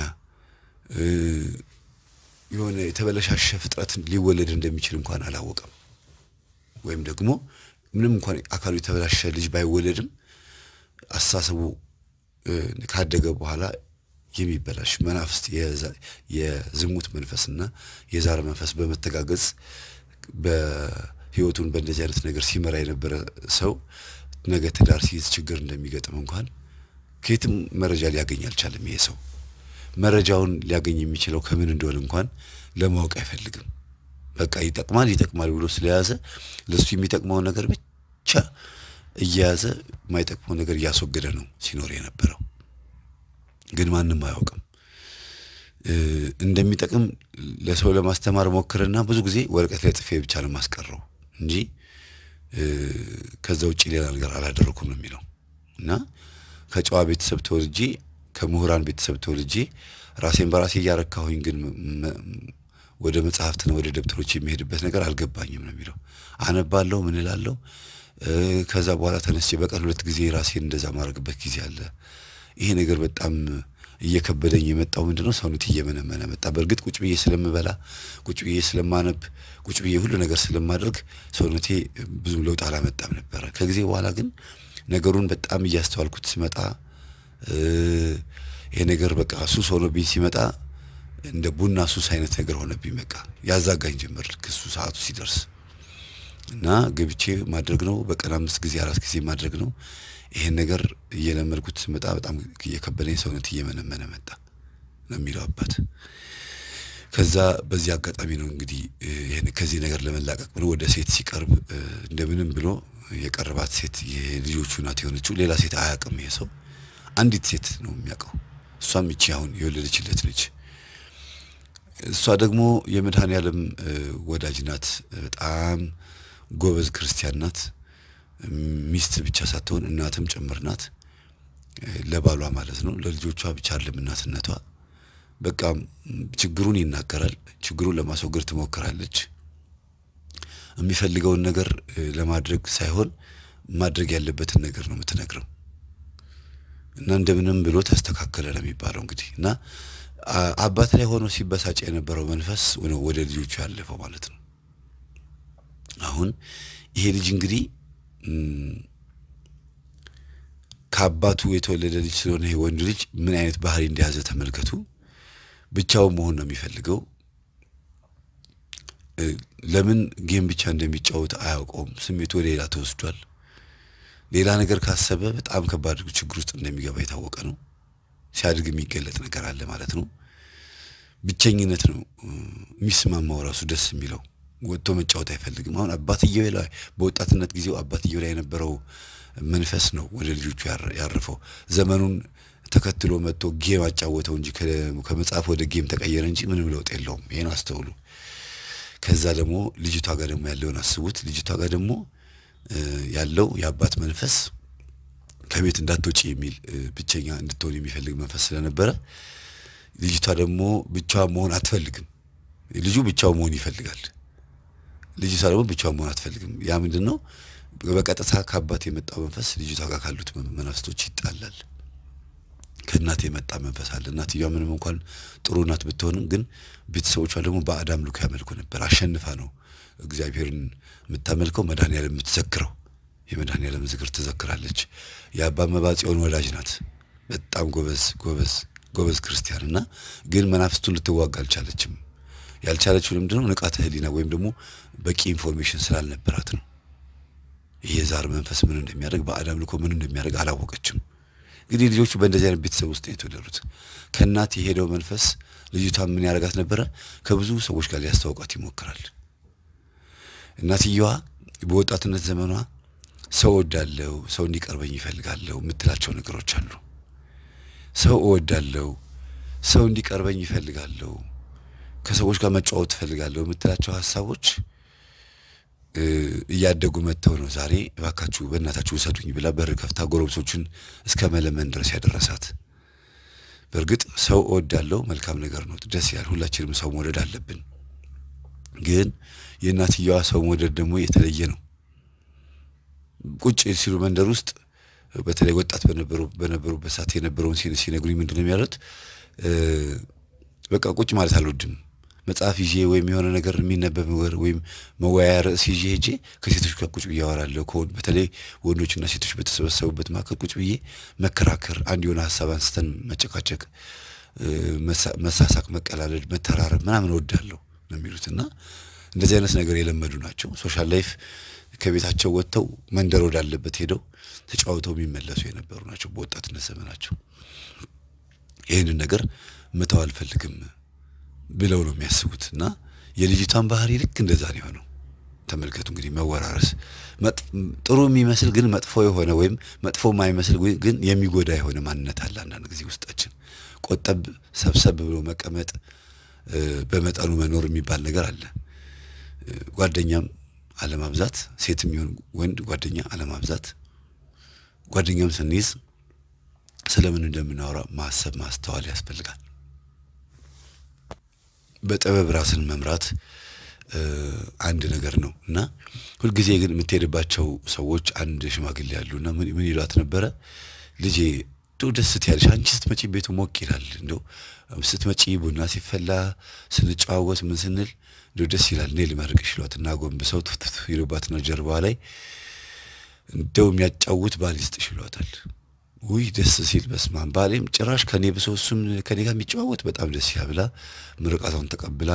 የሆነ የተበለሻሸ ፍጥረት ሊወለድ እንደሚችል እንኳን አላወቀም። ወይም ደግሞ ምንም እንኳን አካሉ የተበላሸ ልጅ ባይወለድም አስተሳሰቡ ካደገ በኋላ የሚበላሽ መናፍስት የዝሙት መንፈስና የዛር መንፈስ በመተጋገዝ በህይወቱን በእንደዚህ አይነት ነገር ሲመራ የነበረ ሰው ነገ ትዳር ሲይዝ ችግር እንደሚገጥም እንኳን ከየትም መረጃ ሊያገኝ አልቻለም። ይሄ ሰው መረጃውን ሊያገኝ የሚችለው ከምን እንደሆነ እንኳን ለማወቅ አይፈልግም። በቃ ይጠቅማል ይጠቅማል ብሎ ስለያዘ ለሱ የሚጠቅመውን ነገር ብቻ እየያዘ የማይጠቅመው ነገር እያስወገደ ነው ሲኖር የነበረው። ግን ማንም አያውቅም። እንደሚጠቅም ለሰው ለማስተማር ሞክርና ብዙ ጊዜ ወረቀት ላይ ጽፌ ብቻ ነው የማስቀረው እንጂ ከዛ ውጭ ሌላ ነገር አላደረኩም ነው የሚለው እና ከጨዋ ቤተሰብ ተወልጄ ከምሁራን ቤተሰብ ተወልጄ ራሴን በራሴ እያረካሁኝ ግን ወደ መጽሐፍትና ወደ ደብተሮች የሚሄድበት ነገር አልገባኝም ነው የሚለው። አነባለሁ፣ ምን እላለሁ፣ ከዛ በኋላ ተነስቼ በቀን ሁለት ጊዜ ራሴን እንደዛ ማድረግበት ጊዜ አለ። ይሄ ነገር በጣም እየከበደኝ የመጣው ምንድነው ሰውነት እየመነመነ መጣ። በእርግጥ ቁጭ ብዬ ስለምበላ፣ ቁጭ ብዬ ስለማነብ፣ ቁጭ ብዬ ሁሉ ነገር ስለማደርግ ሰውነቴ ብዙም ለውጥ አላመጣም ነበረ። ከጊዜ በኋላ ግን ነገሩን በጣም እያስተዋልኩት ሲመጣ ይሄ ነገር በቃ ሱስ ሆኖብኝ ሲመጣ እንደ ቡና ሱስ አይነት ነገር ሆነብኝ። በቃ ያዛጋኝ ጀመር ልክ እሱ ሰዓቱ ሲደርስ እና ገብቼ ማድረግ ነው። በቀን አምስት ጊዜ አራት ጊዜ ማድረግ ነው። ይሄን ነገር እየለመድኩት ስመጣ በጣም እየከበደኝ ሰውነት እየመነመነ መጣ ነው የሚለው አባት። ከዛ በዚህ አጋጣሚ ነው እንግዲህ ይሄን ከዚህ ነገር ለመላቀቅ ብሎ ወደ ሴት ሲቀርብ እንደምንም ብሎ የቀረባት ሴት የልጆቹ እናት የሆነችው ሌላ ሴት አያውቅም። ይሄ ሰው አንዲት ሴት ነው የሚያውቀው። እሷም ይቺ አሁን የወለደችለት ልጅ እሷ ደግሞ የመድኃኔ ዓለም ወዳጅ ናት። በጣም ጎበዝ ክርስቲያን ናት። ሚስት ብቻ ሳትሆን እናትም ጭምር ናት። ለባሏ ማለት ነው። ለልጆቿ ብቻ አይደለም እናትነቷ። በቃ ችግሩን ይናገራል። ችግሩን ለማስወገድ ትሞክራለች። የሚፈልገውን ነገር ለማድረግ ሳይሆን ማድረግ ያለበትን ነገር ነው የምትነግረው እና እንደምንም ብሎ ተስተካከለ ነው የሚባለው እንግዲህ እና አባት ላይ ሆኖ ሲበሳጭ የነበረው መንፈስ ወደ ልጆቹ ያለፈው ማለት ነው። አሁን ይሄ ልጅ እንግዲህ ከአባቱ የተወለደ ልጅ ስለሆነ ይሄ ወንድ ልጅ ምን አይነት ባህሪ እንደያዘ ተመልከቱ። ብቻውን መሆን ነው የሚፈልገው። ለምን ጌም ብቻ እንደሚጫወት አያውቀውም። ስሜቱ ወደ ሌላ ተወስዷል። ሌላ ነገር ካሰበ በጣም ከባድ ችግር ውስጥ እንደሚገባ የታወቀ ነው። ሲያድግ የሚገለጥ ነገር አለ ማለት ነው። ብቸኝነት ነው የሚስማማው ራሱ ደስ የሚለው ወጥቶ መጫወት አይፈልግም። አሁን አባትየው ላይ በወጣትነት ጊዜው አባትየው ላይ የነበረው መንፈስ ነው ወደ ልጆቹ ያረፈው። ዘመኑን ተከትሎ መጥቶ ጌም አጫወተው እንጂ ከመጽሐፍ ወደ ጌም ተቀየረ እንጂ ምንም ለውጥ የለውም። ይሄን አስተውሉ። ከዛ ደግሞ ልጅቷ ጋር ደግሞ ያለውን አስቡት። ልጅቷ ጋር ደግሞ ያለው የአባት መንፈስ ከቤት እንዳትወጪ የሚል ብቸኛ እንድትሆን የሚፈልግ መንፈስ ስለነበረ ልጅቷ ደግሞ ብቻዋን መሆን አትፈልግም። ልጁ ብቻው መሆን ይፈልጋል። ልጅቷ ደግሞ ብቻዋን መሆን አትፈልግም። ያ ምንድን ነው? በቀጥታ ከአባት የመጣው መንፈስ ልጅቷ ጋር ካሉት መናፍስቶች ይጣላል። ከእናት የመጣ መንፈስ አለ። እናትየዋ ምንም እንኳን ጥሩ እናት ብትሆንም ግን ቤተሰቦቿ ደግሞ ባዕድ አምልኮ ያመልኩ ነበር። አሸንፋ ነው እግዚአብሔርን የምታመልከው መድኃኔዓለም የምትዘክረው የመድኃኔዓለም ዝክር ትዘክራለች። የአባ መባ ጽዮን ወዳጅ ናት። በጣም ጎበዝ ጎበዝ ጎበዝ ክርስቲያን እና ግን መናፍስቱን ልትዋጋ አልቻለችም። ያልቻለችው ለምንድነው? ንቃተ ህሊና ወይም ደግሞ በቂ ኢንፎርሜሽን ስላልነበራት ነው። ይሄ የዛር መንፈስ ምን እንደሚያደርግ ባዕድ አምልኮ ምን እንደሚያደርግ አላወቀችም። እንግዲህ ልጆቹ በእንደዚህ አይነት ቤተሰብ ውስጥ ነው የተወለዱት። ከእናት የሄደው መንፈስ ልጅቷ ምን ያደርጋት ነበረ? ከብዙ ሰዎች ጋር ሊያስተዋውቃት ይሞክራል። እናትየዋ በወጣትነት ዘመኗ ሰው እወዳለሁ፣ ሰው እንዲቀርበኝ ይፈልጋለሁ የምትላቸው ነገሮች አሉ። ሰው እወዳለሁ፣ ሰው እንዲቀርበኝ ይፈልጋለሁ፣ ከሰዎች ጋር መጫወት እፈልጋለሁ የምትላቸው ሀሳቦች እያደጉ መጥተው ነው ዛሬ እባካችሁ በእናታችሁ ውሰዱኝ ብላ በር ከፍታ ጎረቤቶችን እስከ መለመን ድረስ ያደረሳት። በእርግጥ ሰው እወዳለሁ መልካም ነገር ነው፣ ደስ ይላል። ሁላችንም ሰው መውደድ አለብን። ግን የእናትየዋ ሰው መውደድ ደግሞ የተለየ ነው። ቁጭ ሲሉ መንደር ውስጥ በተለይ ወጣት በነበሩበት ሰዓት የነበረውን ሲነግሩኝ ምንድን ነው የሚያሉት? በቃ ቁጭ ማለት አልወድም መጽሐፍ ይዤ ወይም የሆነ ነገር የሚነበብ ወይም መወያያ ርዕስ ይዤ ሄጄ ከሴቶች ጋር ቁጭ ብዬ አወራለሁ። በተለይ ወንዶችና ሴቶች በተሰበሰቡበት መካከል ቁጭ ብዬ መከራከር፣ አንድ የሆነ ሀሳብ አንስተን መጨቃጨቅ፣ መሳሳቅ፣ መቀላለድ፣ መተራረብ ምናምን እወዳለሁ ነው የሚሉት እና እንደዚህ አይነት ነገር የለመዱ ናቸው። ሶሻል ላይፍ ከቤታቸው ወጥተው መንደር ወዳለበት ሄደው ተጫውተው የሚመለሱ የነበሩ ናቸው በወጣትነት ዘመናቸው። ይህንን ነገር መተው አልፈልግም ብለው ነው የሚያስቡት እና የልጅቷን ባህሪ ልክ እንደዛ ነው የሆነው። ተመልከቱ እንግዲህ መወራረስ፣ ጥሩ የሚመስል ግን መጥፎ የሆነ ወይም መጥፎ የማይመስል ግን የሚጎዳ የሆነ ማንነት አለ አንዳንድ ጊዜ ውስጣችን። ቆጠብ ሰብሰብ ብሎ መቀመጥ፣ በመጠኑ መኖር የሚባል ነገር አለ። ጓደኛም አለማብዛት፣ ሴትም ይሁን ወንድ ጓደኛ አለማብዛት። ጓደኛም ስንይዝ ስለምን እንደምናወራ ማሰብ ማስተዋል ያስፈልጋል። በጥበብ ራስን መምራት አንድ ነገር ነው እና ሁልጊዜ ግን የምትሄድባቸው ሰዎች አንድ ሽማግሌ ያሉ እና ምን ይሏት ነበረ ልጄ እንደው ደስ ትያለሽ አንቺ ስትመጪ ቤቱ ሞቅ ይላል እንደው ስትመጪ ቡና ሲፈላ ስንጨዋወት ምን ስንል እንደው ደስ ይላል እኔ ልመርቅሽ ይሏት እና ጎንብሰው ትፍትፍ ይሉባትና ጀርባዋ ላይ እንደው የሚያጫውት ባል ይስጥሽ ይሏታል። ውይ ደስ ሲል በስማም ባሌም ጭራሽ ከኔ ብሶ እሱም ከኔ ጋር የሚጨዋወት በጣም ደስ ይላል ብላ ምርቃቷን ተቀብላ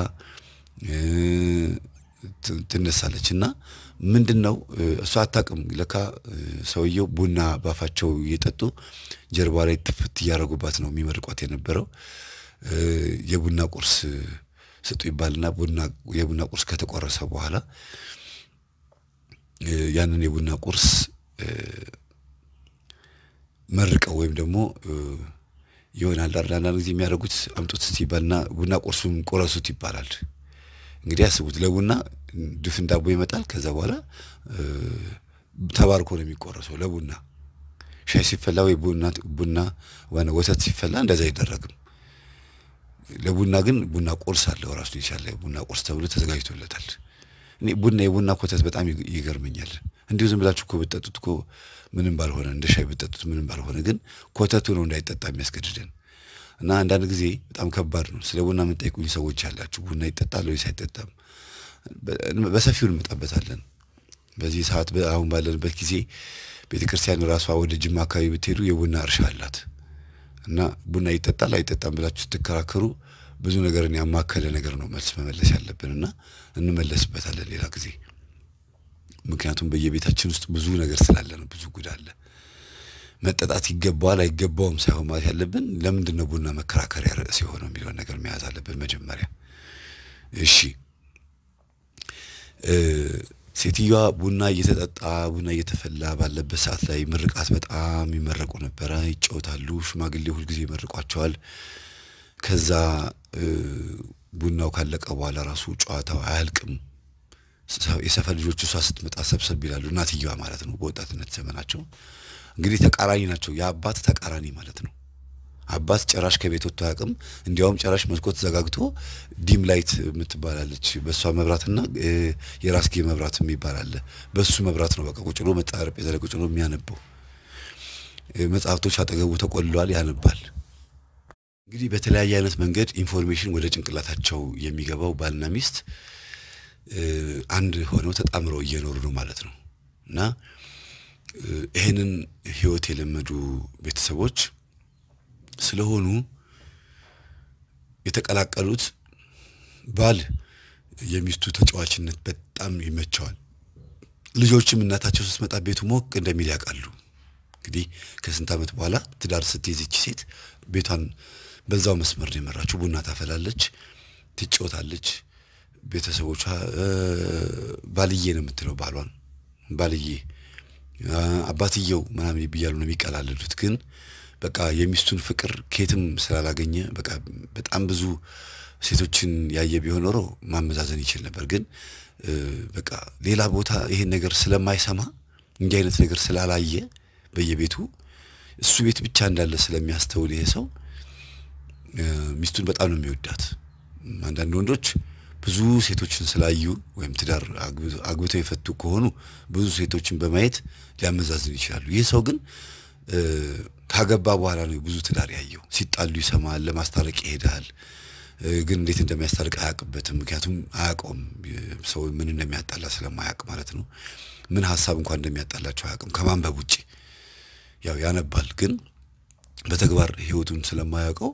ትነሳለች። እና ምንድን ነው እሷ አታውቅም። ለካ ሰውየው ቡና ባፋቸው እየጠጡ ጀርባ ላይ ትፍት እያደረጉባት ነው የሚመርቋት የነበረው። የቡና ቁርስ ስጡ ይባልና ቡና የቡና ቁርስ ከተቆረሰ በኋላ ያንን የቡና ቁርስ መርቀው ወይም ደግሞ ይሆናል አንዳንድ ጊዜ የሚያደርጉት አምጡት ይባልና ቡና ቁርሱን ቆረሱት ይባላል። እንግዲህ አስቡት፣ ለቡና ድፍን ዳቦ ይመጣል። ከዛ በኋላ ተባርኮ ነው የሚቆረሰው። ለቡና ሻይ ሲፈላ ወይ ቡና ቡና ዋና ወተት ሲፈላ እንደዛ አይደረግም። ለቡና ግን ቡና ቁርስ አለው ራሱ የቻለ ቡና ቁርስ ተብሎ ተዘጋጅቶለታል። እኔ ቡና የቡና ኮተት በጣም ይገርመኛል። እንዲሁ ዝም ብላችሁ እኮ ብትጠጡት እኮ ምንም ባልሆነ እንደ ሻይ ብትጠጡት ምንም ባልሆነ፣ ግን ኮተቱ ነው እንዳይጠጣ የሚያስገድደን እና አንዳንድ ጊዜ በጣም ከባድ ነው። ስለ ቡና የምንጠይቁኝ ሰዎች ያላችሁ ቡና ይጠጣል ወይስ አይጠጣም? በሰፊው እንመጣበታለን። በዚህ ሰዓት አሁን ባለንበት ጊዜ ቤተ ክርስቲያን ራሷ ወደ ጅማ አካባቢ ብትሄዱ የቡና እርሻ አላት እና ቡና ይጠጣል አይጠጣም ብላችሁ ስትከራከሩ ብዙ ነገርን ያማከለ ነገር ነው መልስ መመለስ ያለብን እና እንመለስበታለን ሌላ ጊዜ። ምክንያቱም በየቤታችን ውስጥ ብዙ ነገር ስላለ ነው፣ ብዙ ጉድ አለ። መጠጣት ይገባዋል አይገባውም ሳይሆን ማለት ያለብን ለምንድን ነው ቡና መከራከሪያ ርዕስ የሆነው የሚለውን ነገር መያዝ አለብን መጀመሪያ። እሺ ሴትዮዋ ቡና እየተጠጣ ቡና እየተፈላ ባለበት ሰዓት ላይ ምርቃት በጣም ይመረቁ ነበረ፣ ይጫወታሉ። ሽማግሌ ሁልጊዜ ይመርቋቸዋል። ከዛ ቡናው ካለቀ በኋላ ራሱ ጨዋታው አያልቅም። የሰፈር ልጆች እሷ ስትመጣ ሰብሰብ ይላሉ። እናትየዋ ማለት ነው። በወጣትነት ዘመናቸው እንግዲህ ተቃራኒ ናቸው። የአባት ተቃራኒ ማለት ነው። አባት ጭራሽ ከቤት ወጥቶ አያውቅም። እንዲያውም ጭራሽ መስኮት ዘጋግቶ ዲም ላይት የምትባላለች በእሷ መብራትና የራስጌ መብራት የሚባል አለ። በሱ መብራት ነው በቃ ቁጭ ብሎ ጠረጴዛ ላይ ቁጭ ብሎ የሚያነበው። መጽሐፍቶች አጠገቡ ተቆልለዋል፣ ያነባል። እንግዲህ በተለያየ አይነት መንገድ ኢንፎርሜሽን ወደ ጭንቅላታቸው የሚገባው ባልና ሚስት አንድ ሆነው ተጣምረው እየኖሩ ነው ማለት ነው እና ይህንን ህይወት የለመዱ ቤተሰቦች ስለሆኑ የተቀላቀሉት ባል የሚስቱ ተጫዋችነት በጣም ይመቸዋል። ልጆችም እናታቸው ስትመጣ ቤቱ ሞቅ እንደሚል ያውቃሉ። እንግዲህ ከስንት ዓመት በኋላ ትዳር ስትይዝ ይቺ ሴት ቤቷን በዛው መስመር ነው የመራችው። ቡና ታፈላለች፣ ትጫወታለች። ቤተሰቦቿ ባልዬ ነው የምትለው ባሏን ባልዬ አባትየው ምናምን ብያሉ ነው የሚቀላለዱት። ግን በቃ የሚስቱን ፍቅር ከየትም ስላላገኘ በቃ በጣም ብዙ ሴቶችን ያየ ቢሆን ኖሮ ማመዛዘን ይችል ነበር። ግን በቃ ሌላ ቦታ ይሄን ነገር ስለማይሰማ እንዲህ አይነት ነገር ስላላየ በየቤቱ እሱ ቤት ብቻ እንዳለ ስለሚያስተውል ይሄ ሰው ሚስቱን በጣም ነው የሚወዳት። አንዳንድ ወንዶች ብዙ ሴቶችን ስላዩ ወይም ትዳር አግብተው የፈቱ ከሆኑ ብዙ ሴቶችን በማየት ሊያመዛዝኑ ይችላሉ። ይህ ሰው ግን ካገባ በኋላ ነው ብዙ ትዳር ያየው። ሲጣሉ ይሰማል፣ ለማስታረቅ ይሄዳል። ግን እንዴት እንደሚያስታርቅ አያውቅበትም። ምክንያቱም አያውቀውም። ሰው ምን እንደሚያጣላ ስለማያውቅ ማለት ነው። ምን ሀሳብ እንኳን እንደሚያጣላቸው አያውቅም ከማንበብ ውጭ። ያው ያነባል፣ ግን በተግባር ህይወቱን ስለማያውቀው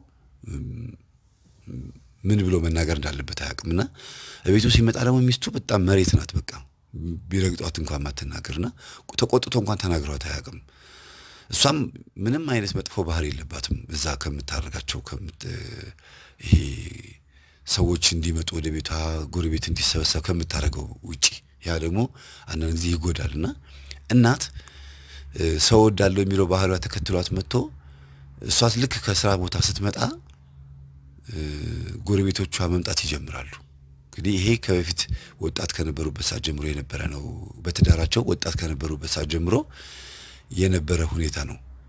ምን ብሎ መናገር እንዳለበት አያውቅም። እና ቤቱ ሲመጣ ደግሞ ሚስቱ በጣም መሬት ናት። በቃ ቢረግጧት እንኳን ማትናገርና ተቆጥቶ እንኳን ተናግሯት አያውቅም። እሷም ምንም አይነት መጥፎ ባህሪ የለባትም። እዛ ከምታደርጋቸው ይሄ ሰዎች እንዲመጡ ወደ ቤቷ ጎረቤት እንዲሰበሰብ ከምታደርገው ውጪ ያ ደግሞ አንዳንድ ጊዜ ይጎዳል። እና እናት ሰው ወዳለው የሚለው ባህሏ ተከትሏት መጥቶ እሷት ልክ ከስራ ቦታ ስትመጣ ጎረቤቶቿ መምጣት ይጀምራሉ። እንግዲህ ይሄ ከበፊት ወጣት ከነበሩበት ሰዓት ጀምሮ የነበረ ነው። በትዳራቸው ወጣት ከነበሩበት ሰዓት ጀምሮ የነበረ ሁኔታ ነው።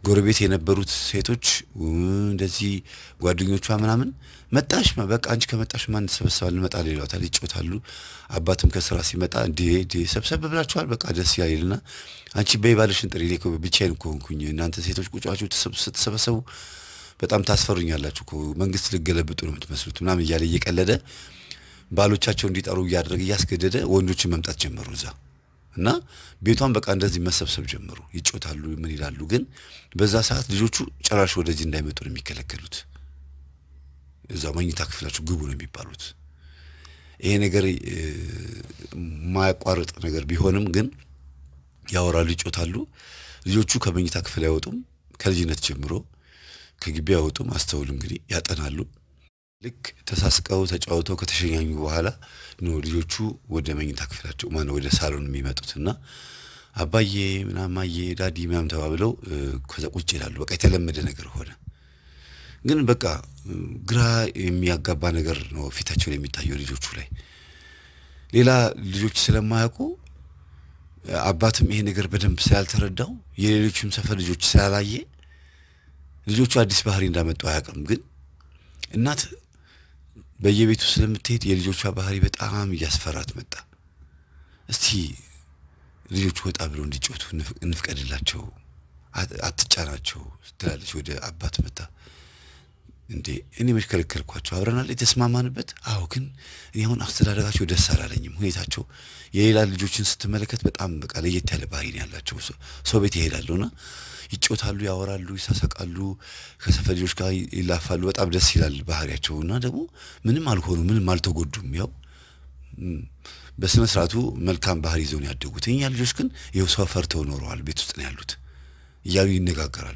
ጎረቤት የነበሩት ሴቶች እንደዚህ ጓደኞቿ ምናምን መጣሽ በቃ አንቺ ከመጣሽ ማን ተሰበሰባል እንመጣለን ይሏታል፣ ይጮታሉ። አባትም ከስራ ሲመጣ እንዴ እንዴ ሰብሰብ ብላችኋል በቃ ደስ ይላልና አንቺ በይ ባልሽን ጥሪ፣ እኔ እኮ ብቻዬን እኮ ሆንኩኝ። እናንተ ሴቶች ቁጫችሁ ስትሰበሰቡ በጣም ታስፈሩኛላችሁ እኮ መንግስት ልገለብጡ ነው የምትመስሉት ምናምን እያለ እየቀለደ ባሎቻቸው እንዲጠሩ እያደረገ እያስገደደ ወንዶችን መምጣት ጀመሩ እዛ እና ቤቷን በቃ እንደዚህ መሰብሰብ ጀመሩ። ይጮታሉ፣ ምን ይላሉ። ግን በዛ ሰዓት ልጆቹ ጭራሽ ወደዚህ እንዳይመጡ ነው የሚከለከሉት። እዛው መኝታ ክፍላቸው ግቡ ነው የሚባሉት። ይሄ ነገር የማያቋርጥ ነገር ቢሆንም ግን ያወራሉ፣ ይጮታሉ። ልጆቹ ከመኝታ ክፍል አይወጡም። ከልጅነት ጀምሮ ከግቢ አይወጡም። አስተውሉ እንግዲህ ያጠናሉ። ልክ ተሳስቀው ተጫውተው ከተሸኛኙ በኋላ ነው ልጆቹ ወደ መኝታ ክፍላቸው ማነው ወደ ሳሎን የሚመጡት እና አባዬ ምናምን ማዬ ዳዲ ምናምን ተባብለው ከዛ ቁጭ ይላሉ። በቃ የተለመደ ነገር ሆነ። ግን በቃ ግራ የሚያጋባ ነገር ነው ፊታቸው ላይ የሚታየው ልጆቹ ላይ። ሌላ ልጆች ስለማያውቁ አባትም ይሄ ነገር በደንብ ስላልተረዳው የሌሎችም ሰፈር ልጆች ስላላየ ልጆቹ አዲስ ባህሪ እንዳመጡ አያውቅም። ግን እናት በየቤቱ ስለምትሄድ የልጆቿ ባህሪ በጣም እያስፈራት መጣ። እስቲ ልጆቹ ወጣ ብለው እንዲጮቱ እንፍቀድላቸው፣ አትጫናቸው ትላለች። ወደ አባት መጣ። እንዴ እኔ መች ከለከልኳቸው? አብረናል የተስማማንበት። አዎ ግን እኔ አሁን አስተዳደጋቸው ደስ አላለኝም። ሁኔታቸው የሌላ ልጆችን ስትመለከት በጣም በቃ ለየት ያለ ባህሪ ነው ያላቸው። ሰው ቤት ይሄዳሉና ይጮታሉ፣ ያወራሉ፣ ይሳሳቃሉ፣ ከሰፈር ልጆች ጋር ይላፋሉ። በጣም ደስ ይላል ባህሪያቸው እና ደግሞ ምንም አልሆኑ፣ ምንም አልተጎዱም። ያው በስነ ስርዓቱ መልካም ባህሪ ይዘው ነው ያደጉት። እኛ ልጆች ግን ይኸው ሰው ፈርተው ኖረዋል፣ ቤት ውስጥ ነው ያሉት እያሉ ይነጋገራሉ።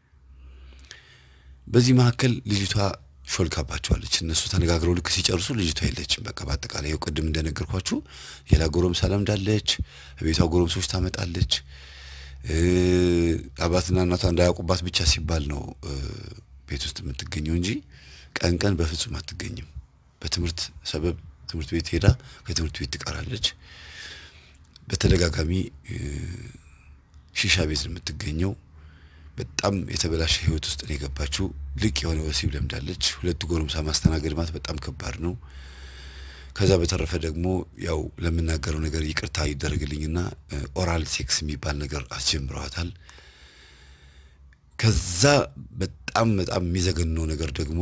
በዚህ መካከል ልጅቷ ሾልካባቸዋለች። እነሱ ተነጋግረው ልክ ሲጨርሱ ልጅቷ የለችም። በቃ በአጠቃላይ ይኸው ቅድም እንደነገርኳችሁ ሌላ ጎረምሳ ለምዳለች፣ ቤቷ ጎረምሶች ታመጣለች። አባትና እናቷ እንዳያውቁባት ብቻ ሲባል ነው ቤት ውስጥ የምትገኘው እንጂ ቀን ቀን በፍጹም አትገኝም። በትምህርት ሰበብ ትምህርት ቤት ሄዳ ከትምህርት ቤት ትቀራለች። በተደጋጋሚ ሺሻ ቤት ነው የምትገኘው። በጣም የተበላሸ ህይወት ውስጥ ነው የገባችው። ልቅ የሆነ ወሲብ ለምዳለች። ሁለቱ ጎረምሳ ማስተናገድ ማለት በጣም ከባድ ነው። ከዛ በተረፈ ደግሞ ያው ለምናገረው ነገር ይቅርታ ይደረግልኝና ኦራል ሴክስ የሚባል ነገር አስጀምረዋታል። ከዛ በጣም በጣም የሚዘገንነው ነገር ደግሞ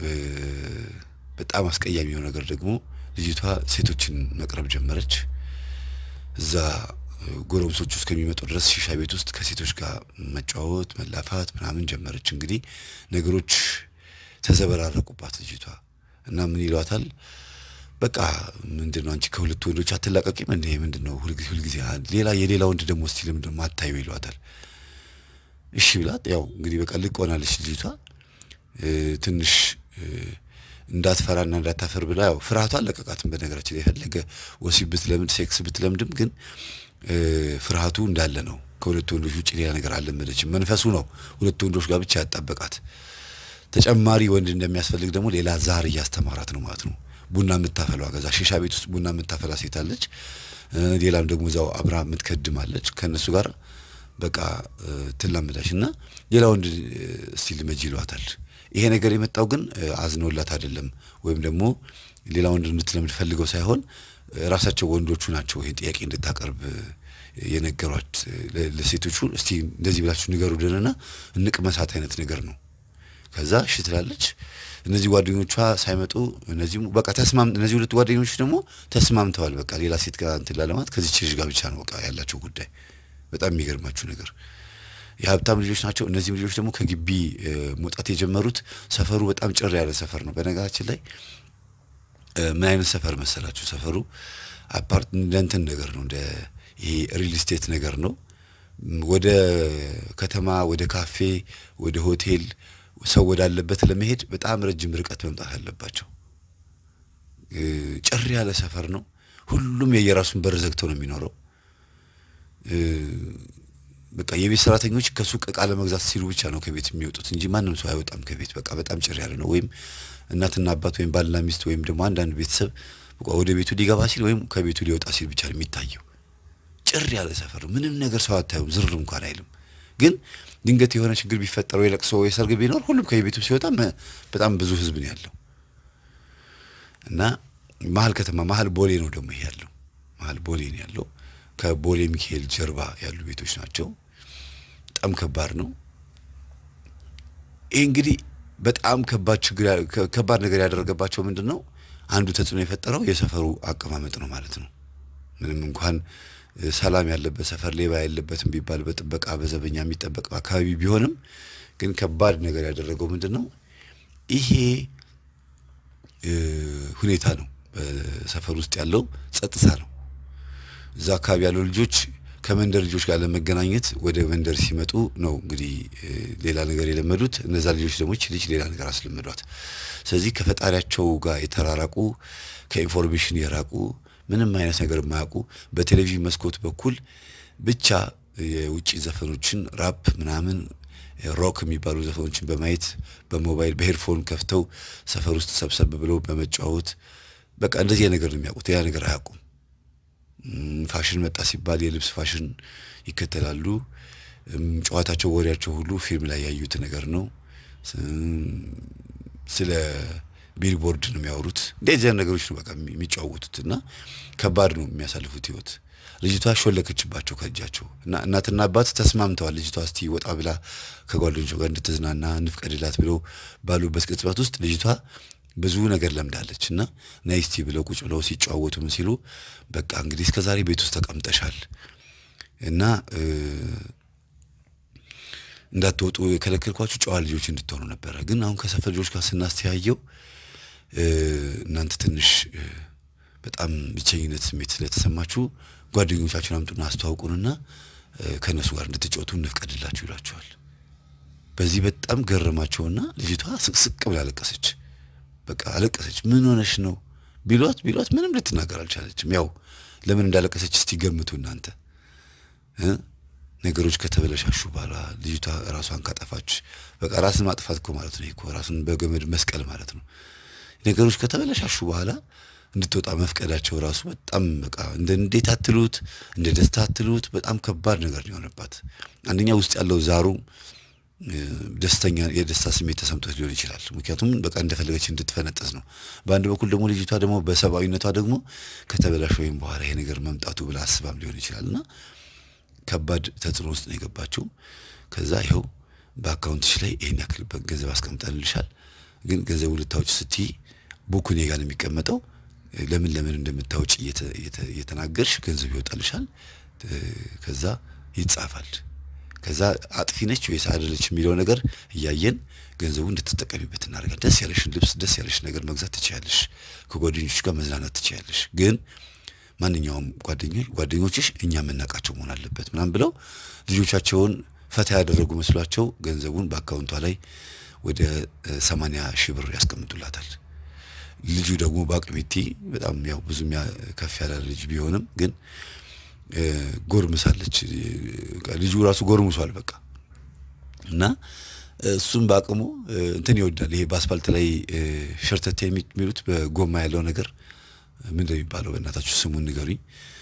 በጣም አስቀያሚ የሆነ ነገር ደግሞ ልጅቷ ሴቶችን መቅረብ ጀመረች። እዛ ጎረምሶች ውስጥ ከሚመጡ ድረስ ሺሻ ቤት ውስጥ ከሴቶች ጋር መጫወት፣ መላፋት ምናምን ጀመረች። እንግዲህ ነገሮች ተዘበራረቁባት ልጅቷ እና ምን ይሏታል በቃ ምንድን ነው አንቺ ከሁለት ወንዶች አትላቀቂም እንዴ? ምንድን ነው ሁልጊዜ ሁልጊዜ ሌላ የሌላ ወንድ ደግሞ እስቲ ለምንድን ነው ማታዩ ይሏታል። እሺ ብላት ያው እንግዲህ በቃ ልቅ ሆናለች ልጅቷ ትንሽ እንዳትፈራና እንዳታፈር ብላ ያው ፍርሃቷ አለቀቃትም። በነገራችን ላይ የፈለገ ወሲብ ብትለምድ ሴክስ ብትለምድም ግን ፍርሃቱ እንዳለ ነው። ከሁለት ወንዶች ውጭ ሌላ ነገር አልለመደችም። መንፈሱ ነው ሁለት ወንዶች ጋር ብቻ ያጣበቃት። ተጨማሪ ወንድ እንደሚያስፈልግ ደግሞ ሌላ ዛር እያስተማራት ነው ማለት ነው። ቡና የምታፈላ ከዛ ሺሻ ቤት ውስጥ ቡና የምታፈላ ሴት አለች። ሌላም ደግሞ እዛው አብራ የምትከድም አለች። ከእነሱ ጋር በቃ ትላመዳች እና ሌላ ወንድ እስቲ ልመጅ ይሏታል። ይሄ ነገር የመጣው ግን አዝነውላት አይደለም፣ ወይም ደግሞ ሌላ ወንድ እንድትለምድ ፈልገው ሳይሆን ራሳቸው ወንዶቹ ናቸው ይሄን ጥያቄ እንድታቀርብ የነገሯት ለሴቶቹ። እስቲ እንደዚህ ብላችሁ ንገሩልንና እንቅመሳት አይነት ነገር ነው። ከዛ እሺ ትላለች። እነዚህ ጓደኞቿ ሳይመጡ እነዚህም በቃ ተስማም እነዚህ ሁለቱ ጓደኞች ደግሞ ተስማምተዋል። በቃ ሌላ ሴት ጋር እንትን ላለማት ከዚች ልጅ ጋር ብቻ ነው በቃ ያላቸው ጉዳይ። በጣም የሚገርማችሁ ነገር የሀብታም ልጆች ናቸው። እነዚህም ልጆች ደግሞ ከግቢ መውጣት የጀመሩት ሰፈሩ በጣም ጭር ያለ ሰፈር ነው። በነገራችን ላይ ምን አይነት ሰፈር መሰላችሁ? ሰፈሩ አፓርት እንደ እንትን ነገር ነው፣ እንደ ይሄ ሪል ስቴት ነገር ነው። ወደ ከተማ፣ ወደ ካፌ፣ ወደ ሆቴል ሰው ወዳለበት ለመሄድ በጣም ረጅም ርቀት መምጣት አለባቸው። ጭር ያለ ሰፈር ነው። ሁሉም የየራሱን በር ዘግተው ነው የሚኖረው። በቃ የቤት ሰራተኞች ከሱቅ እቃ ለመግዛት ሲሉ ብቻ ነው ከቤት የሚወጡት እንጂ ማንም ሰው አይወጣም ከቤት። በቃ በጣም ጭር ያለ ነው። ወይም እናትና አባት ወይም ባልና ሚስት ወይም ደግሞ አንዳንድ ቤተሰብ በቃ ወደ ቤቱ ሊገባ ሲል ወይም ከቤቱ ሊወጣ ሲል ብቻ ነው የሚታየው። ጭር ያለ ሰፈር ነው። ምንም ነገር ሰው አታዩም። ዝር እንኳን አይልም። ግን ድንገት የሆነ ችግር ቢፈጠረው የለቅሶ የሰርግ ቢኖር ሁሉም ከየቤቱ ሲወጣ በጣም ብዙ ህዝብ ነው ያለው እና መሀል ከተማ መሀል ቦሌ ነው ደግሞ ይሄ ያለው መሀል ቦሌ ነው ያለው። ከቦሌ ሚካኤል ጀርባ ያሉ ቤቶች ናቸው። በጣም ከባድ ነው። ይህ እንግዲህ በጣም ከባድ ችግር ከባድ ነገር ያደረገባቸው ምንድን ነው? አንዱ ተጽዕኖ የፈጠረው የሰፈሩ አቀማመጥ ነው ማለት ነው። ምንም እንኳን ሰላም ያለበት ሰፈር ሌባ ያለበትም ቢባል በጥበቃ በዘበኛ የሚጠበቅ አካባቢ ቢሆንም ግን ከባድ ነገር ያደረገው ምንድን ነው? ይሄ ሁኔታ ነው። በሰፈር ውስጥ ያለው ጸጥታ ነው። እዛ አካባቢ ያለው ልጆች ከመንደር ልጆች ጋር ለመገናኘት ወደ መንደር ሲመጡ ነው እንግዲህ ሌላ ነገር የለመዱት። እነዛ ልጆች ደግሞ ይህች ልጅ ሌላ ነገር አስለመዷት። ስለዚህ ከፈጣሪያቸው ጋር የተራራቁ ከኢንፎርሜሽን የራቁ ምንም አይነት ነገር የማያውቁ በቴሌቪዥን መስኮት በኩል ብቻ የውጭ ዘፈኖችን ራፕ ምናምን ሮክ የሚባሉ ዘፈኖችን በማየት በሞባይል በሄድፎን ከፍተው ሰፈር ውስጥ ሰብሰብ ብለው በመጫወት በቃ እንደዚህ ነገር ነው የሚያውቁት። ያ ነገር አያውቁም። ፋሽን መጣ ሲባል የልብስ ፋሽን ይከተላሉ። ጨዋታቸው፣ ወሬያቸው ሁሉ ፊልም ላይ ያዩት ነገር ነው። ስለ ቢልቦርድ ነው የሚያወሩት። እንደዚህ አይነት ነገሮች ነው በቃ የሚጫወቱት እና ከባድ ነው የሚያሳልፉት ህይወት። ልጅቷ ሾለከችባቸው ከእጃቸው እና እናትና አባት ተስማምተዋል። ልጅቷ እስቲ ወጣ ብላ ከጓደኞቿ ጋር እንድትዝናና እንፍቀድላት ብለው ባሉበት ቅጽበት ውስጥ ልጅቷ ብዙ ነገር ለምዳለች እና ነይ እስቲ ብለው ቁጭ ብለው ሲጨዋወቱ ምን ሲሉ በቃ እንግዲህ እስከ ዛሬ ቤት ውስጥ ተቀምጠሻል እና እንዳትወጡ የከለከልኳችሁ ጨዋ ልጆች እንድትሆኑ ነበረ። ግን አሁን ከሰፈር ልጆች ጋር ስናስተያየው እናንተ ትንሽ በጣም ብቸኝነት ስሜት ስለተሰማችሁ ጓደኞቻችሁን አምጡና አስተዋውቁንና ከእነሱ ጋር እንድትጫወቱ እንፍቀድላችሁ ይሏቸዋል። በዚህ በጣም ገረማቸውና ልጅቷ ስቅስቅ ብላ አለቀሰች። በቃ አለቀሰች። ምን ሆነሽ ነው ቢሏት ቢሏት ምንም ልትናገር አልቻለችም። ያው ለምን እንዳለቀሰች እስቲ ገምቱ እናንተ። ነገሮች ከተበለሻሹ በኋላ ልጅቷ ራሷን ካጠፋች በቃ ራስን ማጥፋት እኮ ማለት ነው እኮ ራስን በገመድ መስቀል ማለት ነው። ነገሮች ከተበለሻሹ በኋላ እንድትወጣ መፍቀዳቸው ራሱ በጣም በቃ እንደ እንዴት አትሉት እንደ ደስታ አትሉት በጣም ከባድ ነገር ነው የሆነባት። አንደኛ ውስጥ ያለው ዛሩ ደስተኛ የደስታ ስሜት ተሰምቶት ሊሆን ይችላል። ምክንያቱም በቃ እንደፈለገች እንድትፈነጥዝ ነው። በአንድ በኩል ደግሞ ልጅቷ ደግሞ በሰብአዊነቷ ደግሞ ከተበላሽ ወይም በኋላ ይሄ ነገር መምጣቱ ብላ አስባም ሊሆን ይችላል እና ከባድ ተጽዕኖ ውስጥ ነው የገባችው። ከዛ ይኸው በአካውንትሽ ላይ ይህን ያክል ገንዘብ አስቀምጠንልሻል፣ ግን ገንዘቡ ልታወጭ ስትይ ቡኩ እኔ ጋር ነው የሚቀመጠው። ለምን ለምን እንደምታወጭ እየተናገርሽ ገንዘብ ይወጣልሻል። ከዛ ይጻፋል። ከዛ አጥፊ ነች ወይስ አይደለች የሚለው ነገር እያየን ገንዘቡ እንድትጠቀሚበት እናደርጋል። ደስ ያለሽን ልብስ፣ ደስ ያለሽ ነገር መግዛት ትችያለሽ። ከጓደኞች ጋር መዝናናት ትችያለሽ። ግን ማንኛውም ጓደኞች ጓደኞችሽ እኛ የምናውቃቸው መሆን አለበት ምናምን ብለው ልጆቻቸውን ፈታ ያደረጉ መስሏቸው ገንዘቡን በአካውንቷ ላይ ወደ ሰማንያ ሺህ ብር ያስቀምጡላታል። ልጁ ደግሞ በአቅሚቲ በጣም ያው ብዙ ከፍ ያለ ልጅ ቢሆንም ግን ጎርምሳለች። ልጁ ራሱ ጎርምሷል በቃ እና እሱም በአቅሙ እንትን ይወዳል። ይሄ በአስፋልት ላይ ሸርተቴ የሚሉት በጎማ ያለው ነገር ምን እንደሚባለው በእናታችሁ ስሙን ንገሩኝ።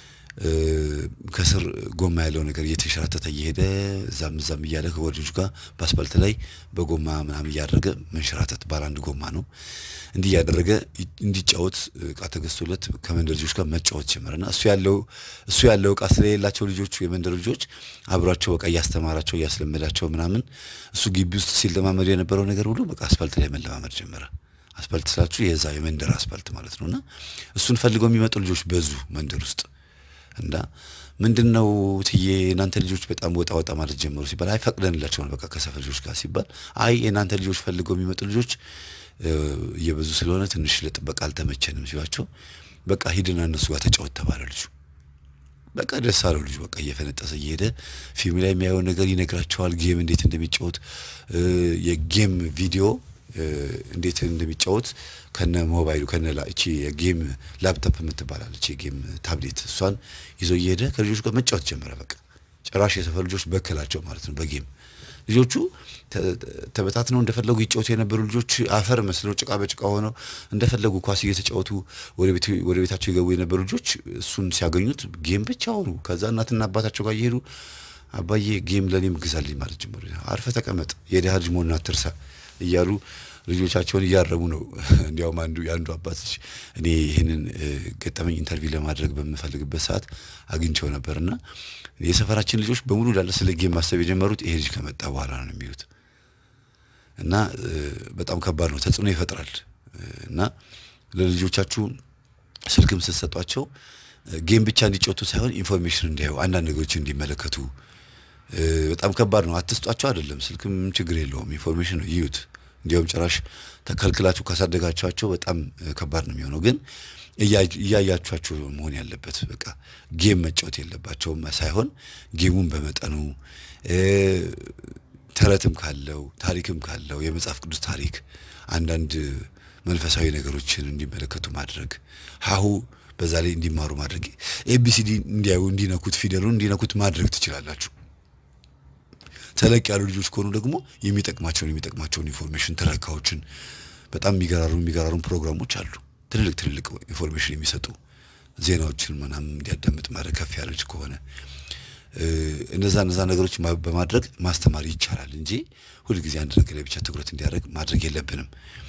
ከስር ጎማ ያለው ነገር እየተንሸራተተ እየሄደ እዛም እዛም እያለ ከጓደኞቹ ጋር በአስፋልት ላይ በጎማ ምናምን እያደረገ መንሸራተት ባለ አንድ ጎማ ነው። እንዲህ እያደረገ እንዲጫወት እቃ ተገዝቶለት ከመንደር ልጆች ጋር መጫወት ጀመረና እሱ ያለው እሱ ያለው እቃ ስለሌላቸው ልጆቹ የመንደር ልጆች አብሯቸው በቃ እያስተማራቸው እያስለመዳቸው ምናምን እሱ ግቢ ውስጥ ሲለማመድ የነበረው ነገር ሁሉ በቃ አስፋልት ላይ መለማመድ ጀመረ። አስፋልት ስላችሁ የዛ የመንደር አስፋልት ማለት ነውና እሱን ፈልገው የሚመጡ ልጆች በዙ መንደር ውስጥ እና ምንድን ነው ትዬ የእናንተ ልጆች በጣም ወጣ ወጣ ማለት ጀመሩ ሲባል አይ ፈቅደንላቸው ነው በቃ ከሰፈር ልጆች ጋር ሲባል አይ የእናንተ ልጆች ፈልገው የሚመጡ ልጆች እየበዙ ስለሆነ ትንሽ ለጥበቃ አልተመቸንም ሲሏቸው በቃ ሂድና እነሱ ጋር ተጫወት ተባለ ልጁ በቃ ደስ አለው ልጁ በቃ እየፈነጠሰ እየሄደ ፊልም ላይ የሚያየውን ነገር ይነግራቸዋል ጌም እንዴት እንደሚጫወት የጌም ቪዲዮ እንዴት እንደሚጫወት ከነ ሞባይሉ ከነ እቺ የጌም ላፕቶፕ የምትባላለች የጌም ታብሌት እሷን ይዞ እየሄደ ከልጆቹ ጋር መጫወት ጀመረ። በቃ ጭራሽ የሰፈር ልጆች በከላቸው ማለት ነው በጌም ልጆቹ ተበታትነው እንደፈለጉ ይጫወቱ የነበሩ ልጆች አፈር መስለው ጭቃ በጭቃ ሆነው እንደፈለጉ ኳስ እየተጫወቱ ወደ ቤታቸው የገቡ የነበሩ ልጆች እሱን ሲያገኙት ጌም ብቻ ሆኑ። ከዛ እናትና አባታቸው ጋር እየሄዱ አባዬ ጌም ለእኔም ግዛልኝ ማለት ጀመሩ። አርፈ ተቀመጥ የድሃ ልጅ መሆኑን አትርሳ እያሉ ልጆቻቸውን እያረሙ ነው። እንዲያውም አንዱ የአንዱ አባት ልጅ እኔ ይህንን ገጠመኝ ኢንተርቪው ለማድረግ በምፈልግበት ሰዓት አግኝቸው ነበርና የሰፈራችን ልጆች በሙሉ ላለ ስለ ጌም ማሰብ የጀመሩት ይሄ ልጅ ከመጣ በኋላ ነው የሚሉት እና በጣም ከባድ ነው፣ ተጽዕኖ ይፈጥራል እና ለልጆቻችሁ ስልክም ስትሰጧቸው ጌም ብቻ እንዲጫወቱ ሳይሆን ኢንፎርሜሽን እንዲያዩ አንዳንድ ነገሮች እንዲመለከቱ በጣም ከባድ ነው። አትስጧቸው አይደለም፣ ስልክም ችግር የለውም ኢንፎርሜሽን ነው ይዩት። እንዲያውም ጭራሽ ተከልክላችሁ ካሳደጋችኋቸው በጣም ከባድ ነው የሚሆነው። ግን እያያችኋቸው መሆን ያለበት በቃ ጌም መጫወት የለባቸውም ሳይሆን ጌሙን በመጠኑ ተረትም ካለው ታሪክም ካለው የመጽሐፍ ቅዱስ ታሪክ አንዳንድ መንፈሳዊ ነገሮችን እንዲመለከቱ ማድረግ ሀሁ በዛ ላይ እንዲማሩ ማድረግ ኤቢሲዲ እንዲያዩ እንዲነኩት ፊደሉን እንዲነኩት ማድረግ ትችላላችሁ። ተለቅ ያሉ ልጆች ከሆኑ ደግሞ የሚጠቅማቸውን የሚጠቅማቸውን ኢንፎርሜሽን ትረካዎችን በጣም የሚገራሩ የሚገራሩ ፕሮግራሞች አሉ። ትልልቅ ትልልቅ ኢንፎርሜሽን የሚሰጡ ዜናዎችን ምናምን እንዲያዳምጥ ማድረግ ከፍ ያለ ልጅ ከሆነ እነዛ እነዛ ነገሮች በማድረግ ማስተማር ይቻላል እንጂ ሁልጊዜ አንድ ነገር ላይ ብቻ ትኩረት እንዲያደርግ ማድረግ የለብንም።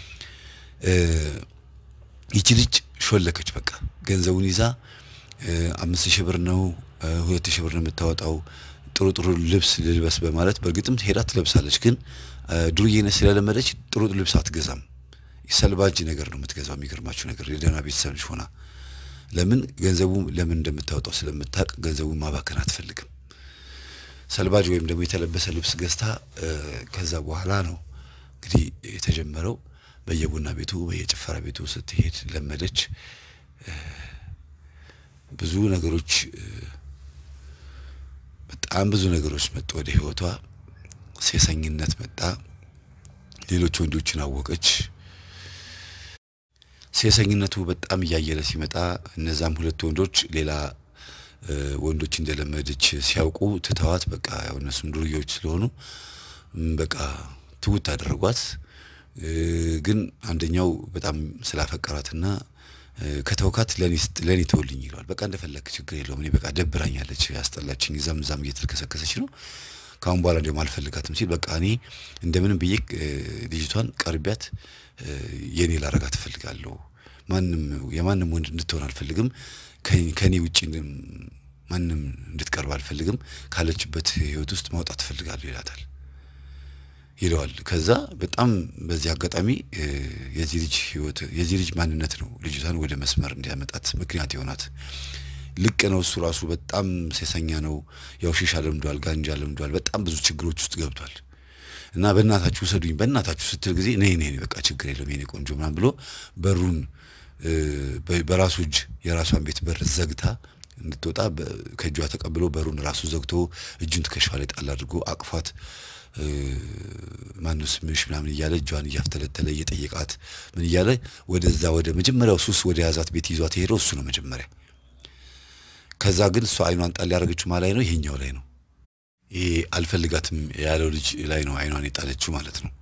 ይቺ ልጅ ሾለከች። በቃ ገንዘቡን ይዛ አምስት ሺህ ብር ነው ሁለት ሺህ ብር ነው የምታወጣው ጥሩ ጥሩ ልብስ ልልበስ በማለት በእርግጥም ሄዳ ትለብሳለች። ግን ዱርዬነት ስለለመደች ጥሩ ልብስ አትገዛም። ሰልባጅ ነገር ነው የምትገዛው። የሚገርማችሁ ነገር የደህና ቤተሰብ ልጅ ሆና ለምን ገንዘቡ ለምን እንደምታወጣው ስለምታውቅ ገንዘቡን ማባከን አትፈልግም። ሰልባጅ ወይም ደግሞ የተለበሰ ልብስ ገዝታ ከዛ በኋላ ነው እንግዲህ የተጀመረው። በየቡና ቤቱ በየጭፈራ ቤቱ ስትሄድ ለመደች። ብዙ ነገሮች በጣም ብዙ ነገሮች መጡ ወደ ህይወቷ። ሴሰኝነት መጣ። ሌሎች ወንዶችን አወቀች። ሴሰኝነቱ በጣም እያየለ ሲመጣ እነዛም ሁለት ወንዶች ሌላ ወንዶች እንደለመደች ሲያውቁ ትተዋት፣ በቃ ያው እነሱም ዱርዬዎች ስለሆኑ በቃ ትውት አደረጓት። ግን አንደኛው በጣም ስላፈቀራትና ከተውካት ለእኔ ተውልኝ ይለዋል። በቃ እንደፈለክ ችግር የለውም እኔ በቃ ደብራኛለች፣ ያስጠላችኝ፣ እዛም እዛም እየተልከሰከሰች ነው ከአሁን በኋላ እንዲያውም አልፈልጋትም ሲል በቃ እኔ እንደምንም ብዬ ልጅቷን ቀርቢያት የኔ ላረጋት እፈልጋለሁ። ማንም የማንም ወንድ እንድትሆን አልፈልግም። ከኔ ውጭ ማንም እንድትቀርብ አልፈልግም። ካለችበት ህይወት ውስጥ ማውጣት እፈልጋለሁ ይላታል ይለዋል። ከዛ በጣም በዚህ አጋጣሚ የዚህ ልጅ ህይወት የዚህ ልጅ ማንነት ነው ልጅቷን ወደ መስመር እንዲያመጣት ምክንያት የሆናት። ልቅ ነው እሱ ራሱ በጣም ሴሰኛ ነው። ያው ሺሻ ለምዷል፣ ጋንጃ ለምዷል። በጣም ብዙ ችግሮች ውስጥ ገብቷል። እና በእናታችሁ ውሰዱኝ በእናታችሁ ስትል ጊዜ ነይ ነይ በቃ ችግር የለም የኔ ቆንጆ ምናምን ብሎ በሩን በራሱ እጅ የራሷን ቤት በር ዘግታ እንድትወጣ ከእጇ ተቀብሎ በሩን ራሱ ዘግቶ እጁን ትከሻዋ ላይ ጣል አድርጎ አቅፏት ማነው ስምሽ ምናምን እያለ እጇን እያፍተለተለ እየጠየቃት ምን እያለ ወደዛ ወደ መጀመሪያው ሱስ ወደ ያዛት ቤት ይዟት የሄደው እሱ ነው መጀመሪያ። ከዛ ግን እሷ አይኗን ጣል ያደረገችው ማ ላይ ነው? ይሄኛው ላይ ነው። ይሄ አልፈልጋትም ያለው ልጅ ላይ ነው አይኗን የጣለችው ማለት ነው።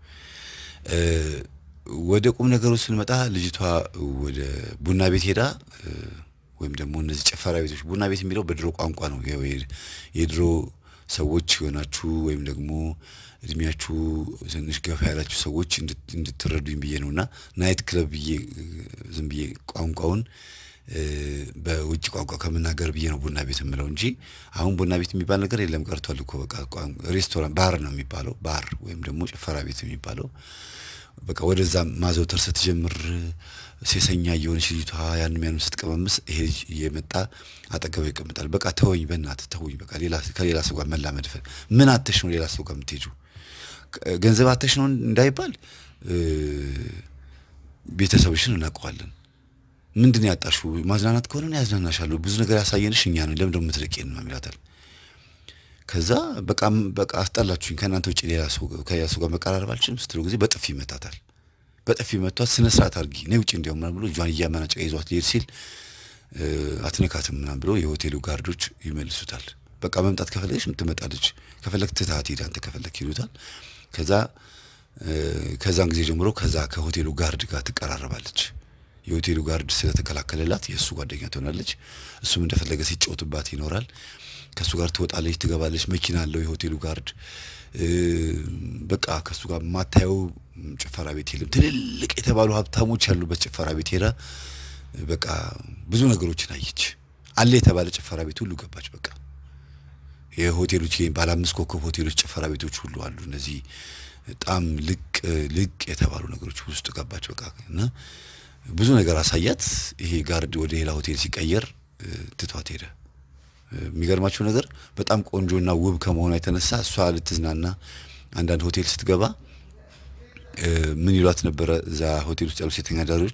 ወደ ቁም ነገሩ ስንመጣ ልጅቷ ወደ ቡና ቤት ሄዳ ወይም ደግሞ እነዚህ ጭፈራ ቤቶች ቡና ቤት የሚለው በድሮ ቋንቋ ነው። የድሮ ሰዎች የሆናችሁ ወይም ደግሞ እድሜያችሁ ትንሽ ገፋ ያላችሁ ሰዎች እንድትረዱኝ ብዬ ነው እና ናይት ክለብ ብዬ ዝም ብዬ ቋንቋውን በውጭ ቋንቋ ከምናገር ብዬ ነው ቡና ቤት የምለው እንጂ አሁን ቡና ቤት የሚባል ነገር የለም ቀርቷል እኮ በቃ ሬስቶራንት ባር ነው የሚባለው ባር ወይም ደግሞ ጭፈራ ቤት የሚባለው በቃ ወደዛ ማዘውተር ስትጀምር ሴሰኛ እየሆነች ልጅቷ ያንም ያንም ስትቀመምስ ይሄ ልጅ እየመጣ አጠገቡ ይቀምጣል። በቃ ተወኝ፣ በእናትህ ተወኝ፣ በቃ ከሌላ ሰው ጋር መላመድ ምን አተሽ ነው ሌላ ሰው ጋር የምትሄጂው? ገንዘብ አተሽ ነው እንዳይባል ቤተሰብሽን እናውቀዋለን። ምንድን ያጣሽው? ማዝናናት ከሆነ ያዝናናሻለሁ። ብዙ ነገር ያሳየንሽ እኛ ነን። ለምን ደግሞ የምትርቂን ነው ይላታል። ከዛ በቃ በቃ አስጠላችሁኝ፣ ከእናንተ ውጭ ሌላ ሰው ከሌላ ሰው ጋር መቀራረብ አልችልም ስትለው ጊዜ በጥፊ ይመታታል። በጥፊ መቷት፣ ስነ ስርዓት አድርጊ ነይ ውጭ እንዲያውም ምናምን ብሎ እጇን እያመናጨቀ ይዟት ሊሄድ ሲል አትነካትም ምናምን ብሎ የሆቴሉ ጋርዶች ይመልሱታል። በቃ መምጣት ከፈለገች ትመጣለች፣ ከፈለግ ትታት ሄድ አንተ ከፈለግ ይሉታል። ከዛ ከዛን ጊዜ ጀምሮ ከዛ ከሆቴሉ ጋርድ ጋር ትቀራረባለች። የሆቴሉ ጋርድ ስለተከላከለላት የእሱ ጓደኛ ትሆናለች። እሱም እንደፈለገ ሲጫወትባት ይኖራል። ከእሱ ጋር ትወጣለች፣ ትገባለች። መኪና አለው የሆቴሉ ጋርድ። በቃ ከእሱ ጋር የማታየው ጭፈራ ቤት የለም። ትልልቅ የተባሉ ሀብታሞች ያሉበት ጭፈራ ቤት ሄዳ በቃ ብዙ ነገሮችን አየች። አለ የተባለ ጭፈራ ቤት ሁሉ ገባች። በቃ የሆቴሎች ባለ አምስት ኮከብ ሆቴሎች ጭፈራ ቤቶች ሁሉ አሉ። እነዚህ በጣም ልቅ ልቅ የተባሉ ነገሮች ውስጥ ገባች። በቃ እና ብዙ ነገር አሳያት። ይሄ ጋርድ ወደ ሌላ ሆቴል ሲቀየር ትቷት ሄደ። የሚገርማቸው ነገር በጣም ቆንጆና ውብ ከመሆኗ የተነሳ እሷ ልትዝናና አንዳንድ ሆቴል ስትገባ ምን ይሏት ነበረ? እዛ ሆቴል ውስጥ ያሉ ሴተኛ አዳሪዎች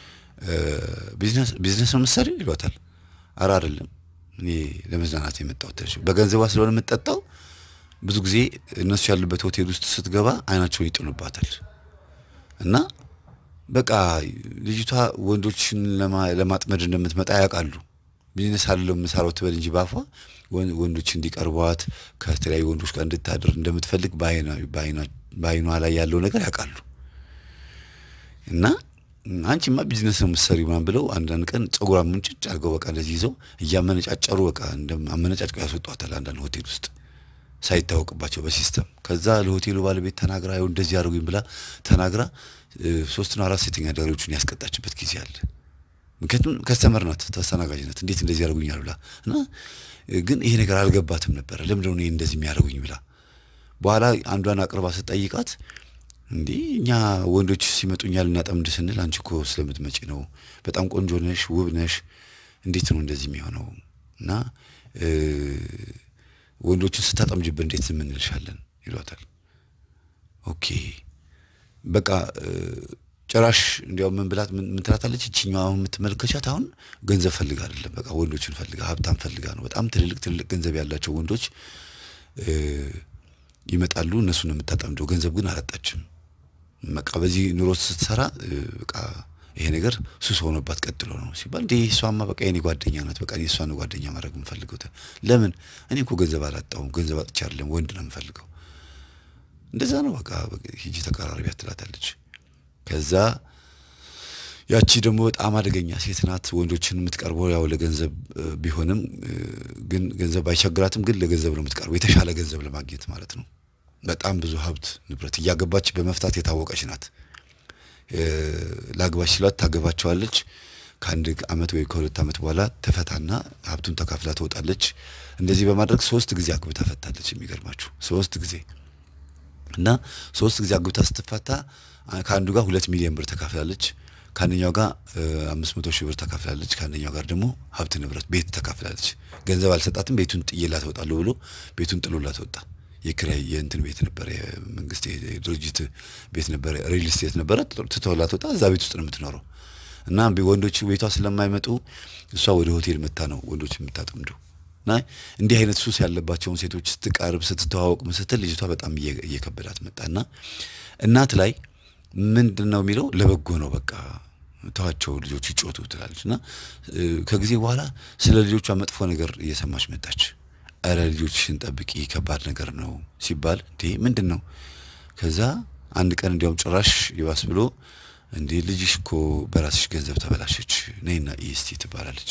ቢዝነስ ነው ምሳሌ ይሏታል። አረ አይደለም፣ እኔ ለመዝናናት የመጣሁት በገንዘቧ ስለሆነ የምጠጣው። ብዙ ጊዜ እነሱ ያሉበት ሆቴል ውስጥ ስትገባ አይናቸውን ይጥሉባታል እና በቃ ልጅቷ ወንዶችን ለማጥመድ እንደምትመጣ ያውቃሉ። ቢዝነስ አለው የምሰራው ትበል እንጂ ባፏ ወንዶች እንዲቀርቧት ከተለያዩ ወንዶች ጋር እንድታድር እንደምትፈልግ በአይኗ ላይ ያለው ነገር ያውቃሉ። እና አንቺማ ቢዝነስ ነው የምትሰሪው ምናምን ብለው አንዳንድ ቀን ጸጉሯን ሙንጭጭ አድርገው በቃ እንደዚህ ይዘው እያመነጫጨሩ በቃ አመነጫጭቀው ያስወጧታል አንዳንድ ሆቴል ውስጥ ሳይታወቅባቸው በሲስተም ከዛ ለሆቴሉ ባለቤት ተናግራ ይኸው እንደዚህ አድርጉኝ ብላ ተናግራ ሶስትና አራት ሴተኛ አዳሪዎቹን ያስቀጣችበት ጊዜ አለ። ምክንያቱም ከስተመር ናት፣ ተስተናጋጅ ናት። እንዴት እንደዚህ ያደርጉኛል ብላ እና ግን ይሄ ነገር አልገባትም ነበረ። ለምንድን ነው እንደዚህ የሚያደርጉኝ ብላ በኋላ አንዷን አቅርባ ስጠይቃት እንዲህ እኛ ወንዶች ሲመጡ እኛ ልናጠምድ ስንል አንቺ እኮ ስለምትመጪ ነው፣ በጣም ቆንጆ ነሽ፣ ውብ ነሽ፣ እንዴት ነው እንደዚህ የሚሆነው? እና ወንዶችን ስታጠምጅብን እንዴት ዝም እንልሻለን? ይሏታል። ኦኬ በቃ ጭራሽ እንዲያውም ምን ብላት ምን ትላታለች? እችኛዋ አሁን የምትመለከቻት አሁን ገንዘብ ፈልጋ አይደለም፣ በቃ ወንዶችን ፈልጋ ሀብታም ፈልጋ ነው። በጣም ትልልቅ ትልልቅ ገንዘብ ያላቸው ወንዶች ይመጣሉ፣ እነሱን ነው የምታጠምደው። ገንዘብ ግን አላጣችም። በቃ በዚህ ኑሮ ስትሰራ በቃ ይሄ ነገር ሱስ ሆኖባት ቀጥሎ ነው ሲባል እንዴ እሷማ በቃ የኔ ጓደኛ ናት፣ በቃ እኔ እሷን ጓደኛ ማድረግ የምፈልገው። ለምን እኔ እኮ ገንዘብ አላጣሁም፣ ገንዘብ አጥቼ አይደለም፣ ወንድ ነው የምፈልገው። እንደዛ ነው በቃ ሂጂ ተቀራረቢያት ትላታለች። ከዛ ያቺ ደግሞ በጣም አደገኛ ሴት ናት። ወንዶችን የምትቀርበው ያው ለገንዘብ ቢሆንም ግን ገንዘብ አይቸግራትም፣ ግን ለገንዘብ ነው የምትቀርበው፣ የተሻለ ገንዘብ ለማግኘት ማለት ነው። በጣም ብዙ ሀብት ንብረት እያገባች በመፍታት የታወቀች ናት። ላግባች ሲሏት ታገባቸዋለች። ከአንድ አመት ወይ ከሁለት አመት በኋላ ተፈታና ሀብቱን ተካፍላ ትወጣለች። እንደዚህ በማድረግ ሶስት ጊዜ አግብታ ፈታለች። የሚገርማችሁ ሶስት ጊዜ እና ሶስት ጊዜ አግብታ ስትፈታ ከአንዱ ጋር ሁለት ሚሊዮን ብር ተካፍላለች። ከአንደኛው ጋር አምስት መቶ ሺህ ብር ተካፍላለች። ከአንደኛው ጋር ደግሞ ሀብት ንብረት ቤት ተካፍላለች። ገንዘብ አልሰጣትም። ቤቱን ጥዬላት እወጣለሁ ብሎ ቤቱን ጥሎላት ወጣ። የኪራይ የእንትን ቤት ነበረ፣ የመንግስት የድርጅት ቤት ነበረ፣ ሪል ስቴት ነበረ። ትተውላት ወጣ። እዛ ቤት ውስጥ ነው የምትኖረው እና ወንዶች ቤቷ ስለማይመጡ እሷ ወደ ሆቴል መታ ነው ወንዶች የምታጠምደው። እና እንዲህ አይነት ሱስ ያለባቸውን ሴቶች ስትቀርብ ስትተዋወቅ ስትል ልጅቷ በጣም እየከበዳት መጣና እናት ላይ ምንድን ነው የሚለው ለበጎ ነው በቃ ተዋቸው ልጆች ይጮቱ ትላለች። እና ከጊዜ በኋላ ስለ ልጆቿ መጥፎ ነገር እየሰማች መጣች። እረ ልጆችሽን ጠብቂ ከባድ ነገር ነው ሲባል እንዴ ምንድን ነው? ከዛ አንድ ቀን እንዲያውም ጭራሽ ይባስ ብሎ እንዴ ልጅሽ እኮ በራስሽ ገንዘብ ተበላሸች፣ ነይና ኢስቲ ትባላለች።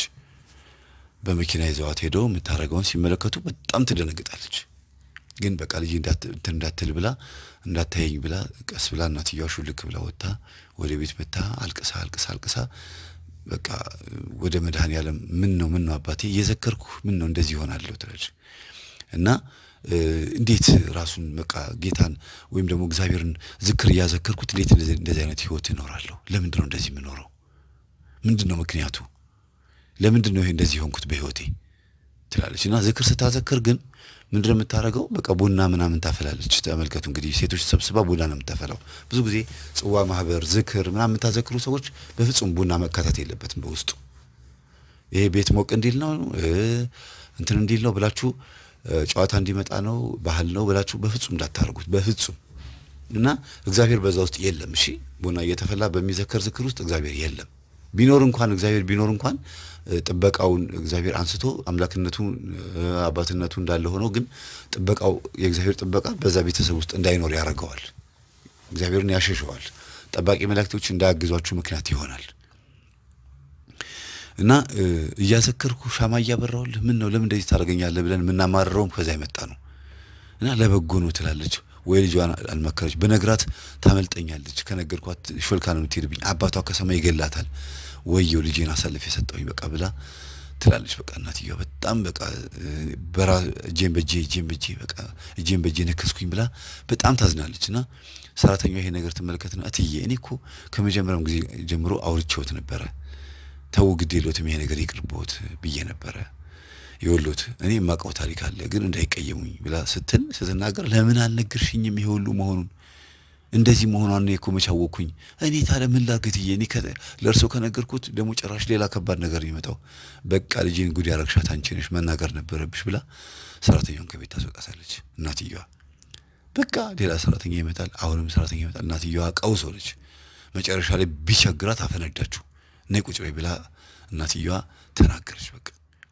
በመኪና ይዘዋት ሄደው የምታደርገውን ሲመለከቱ በጣም ትደነግጣለች። ግን በቃ ልጅ እንዳትል ብላ እንዳታየኝ ብላ ቀስ ብላ እናትየዋ ሹልክ ብላ ወጥታ ወደ ቤት መታ አልቅሳ አልቅሳ አልቅሳ በቃ ወደ መድኃኔዓለም ምን ነው ምን ነው አባቴ እየዘከርኩ ምን ነው እንደዚህ ይሆናለሁ ትላለች። እና እንዴት ራሱን በቃ ጌታን ወይም ደግሞ እግዚአብሔርን ዝክር እያዘከርኩት እንዴት እንደዚህ አይነት ህይወት እኖራለሁ? ለምንድን ነው እንደዚህ የምኖረው? ምንድን ነው ምክንያቱ? ለምንድን ነው ይሄ እንደዚህ የሆንኩት በህይወቴ ትላለች። እና ዝክር ስታዘክር ግን ምንድን ነው የምታደርገው? በቃ ቡና ምናምን ታፈላለች። ተመልከቱ እንግዲህ ሴቶች ሰብስባ ቡና ነው የምታፈላው። ብዙ ጊዜ ጽዋ ማህበር፣ ዝክር ምናምን የምታዘክሩ ሰዎች በፍጹም ቡና መካተት የለበትም በውስጡ። ይሄ ቤት ሞቅ እንዲል ነው እንትን እንዲል ነው ብላችሁ ጨዋታ እንዲመጣ ነው ባህል ነው ብላችሁ በፍጹም እንዳታደርጉት በፍጹም። እና እግዚአብሔር በዛ ውስጥ የለም። እሺ ቡና እየተፈላ በሚዘከር ዝክር ውስጥ እግዚአብሔር የለም። ቢኖር እንኳን እግዚአብሔር ቢኖር እንኳን ጥበቃውን እግዚአብሔር አንስቶ አምላክነቱ አባትነቱ እንዳለ ሆኖ ግን ጥበቃው የእግዚአብሔር ጥበቃ በዛ ቤተሰብ ውስጥ እንዳይኖር ያደርገዋል። እግዚአብሔርን ያሸሸዋል። ጠባቂ መላእክቶች እንዳያግዟችሁ ምክንያት ይሆናል። እና እያዘከርኩ ሻማ እያበራሁልህ ምን ነው ለምን እንደዚህ ታደርገኛለህ ብለን የምናማርረውም ከዛ የመጣ ነው እና ለበጎ ነው ትላለች ወይ ልጇን አልመከረች በነግራት ታመልጠኛለች ከነገርኳት ሾልካ ነው የምትሄድብኝ አባቷ ከሰማይ ይገላታል ወየው ልጄን አሳልፍ የሰጠውኝ በቃ ብላ ትላለች በቃ እናትየዋ በጣም በቃ በራ እጄን በእጄ እጄን በእጄ በቃ እጄን በእጄ ነከስኩኝ ብላ በጣም ታዝናለች እና ሰራተኛዋ ይሄ ነገር ትመለከትና እትዬ እኔ እኮ ከመጀመሪያም ጊዜ ጀምሮ አውርቼዎት ነበረ ተው ግድ የለዎትም ይሄ ነገር ይቅርብዎት ብዬ ነበረ የወሎት እኔ የማውቀው ታሪክ አለ ግን እንዳይቀየሙኝ ብላ ስትል ስትናገር ለምን አልነገርሽኝም ይሄ ሁሉ መሆኑን እንደዚህ መሆኗን እኔ እኮ መች አወቅኩኝ እኔ ታዲያ ምን ላድርግ እትዬ እኔ ለእርሶ ከነገርኩት ደግሞ ጭራሽ ሌላ ከባድ ነገር የሚመጣው በቃ ልጄን ጉድ ያረግሻት አንቺ ነሽ መናገር ነበረብሽ ብላ ሰራተኛውን ከቤት ታስወጣታለች እናትየዋ በቃ ሌላ ሰራተኛ ይመጣል አሁንም ሰራተኛ ይመጣል እናትየዋ ቀውስ ሆነች መጨረሻ ላይ ቢቸግራት አፈነዳችሁ ነይ ቁጭ በይ ብላ እናትየዋ ተናገረች በቃ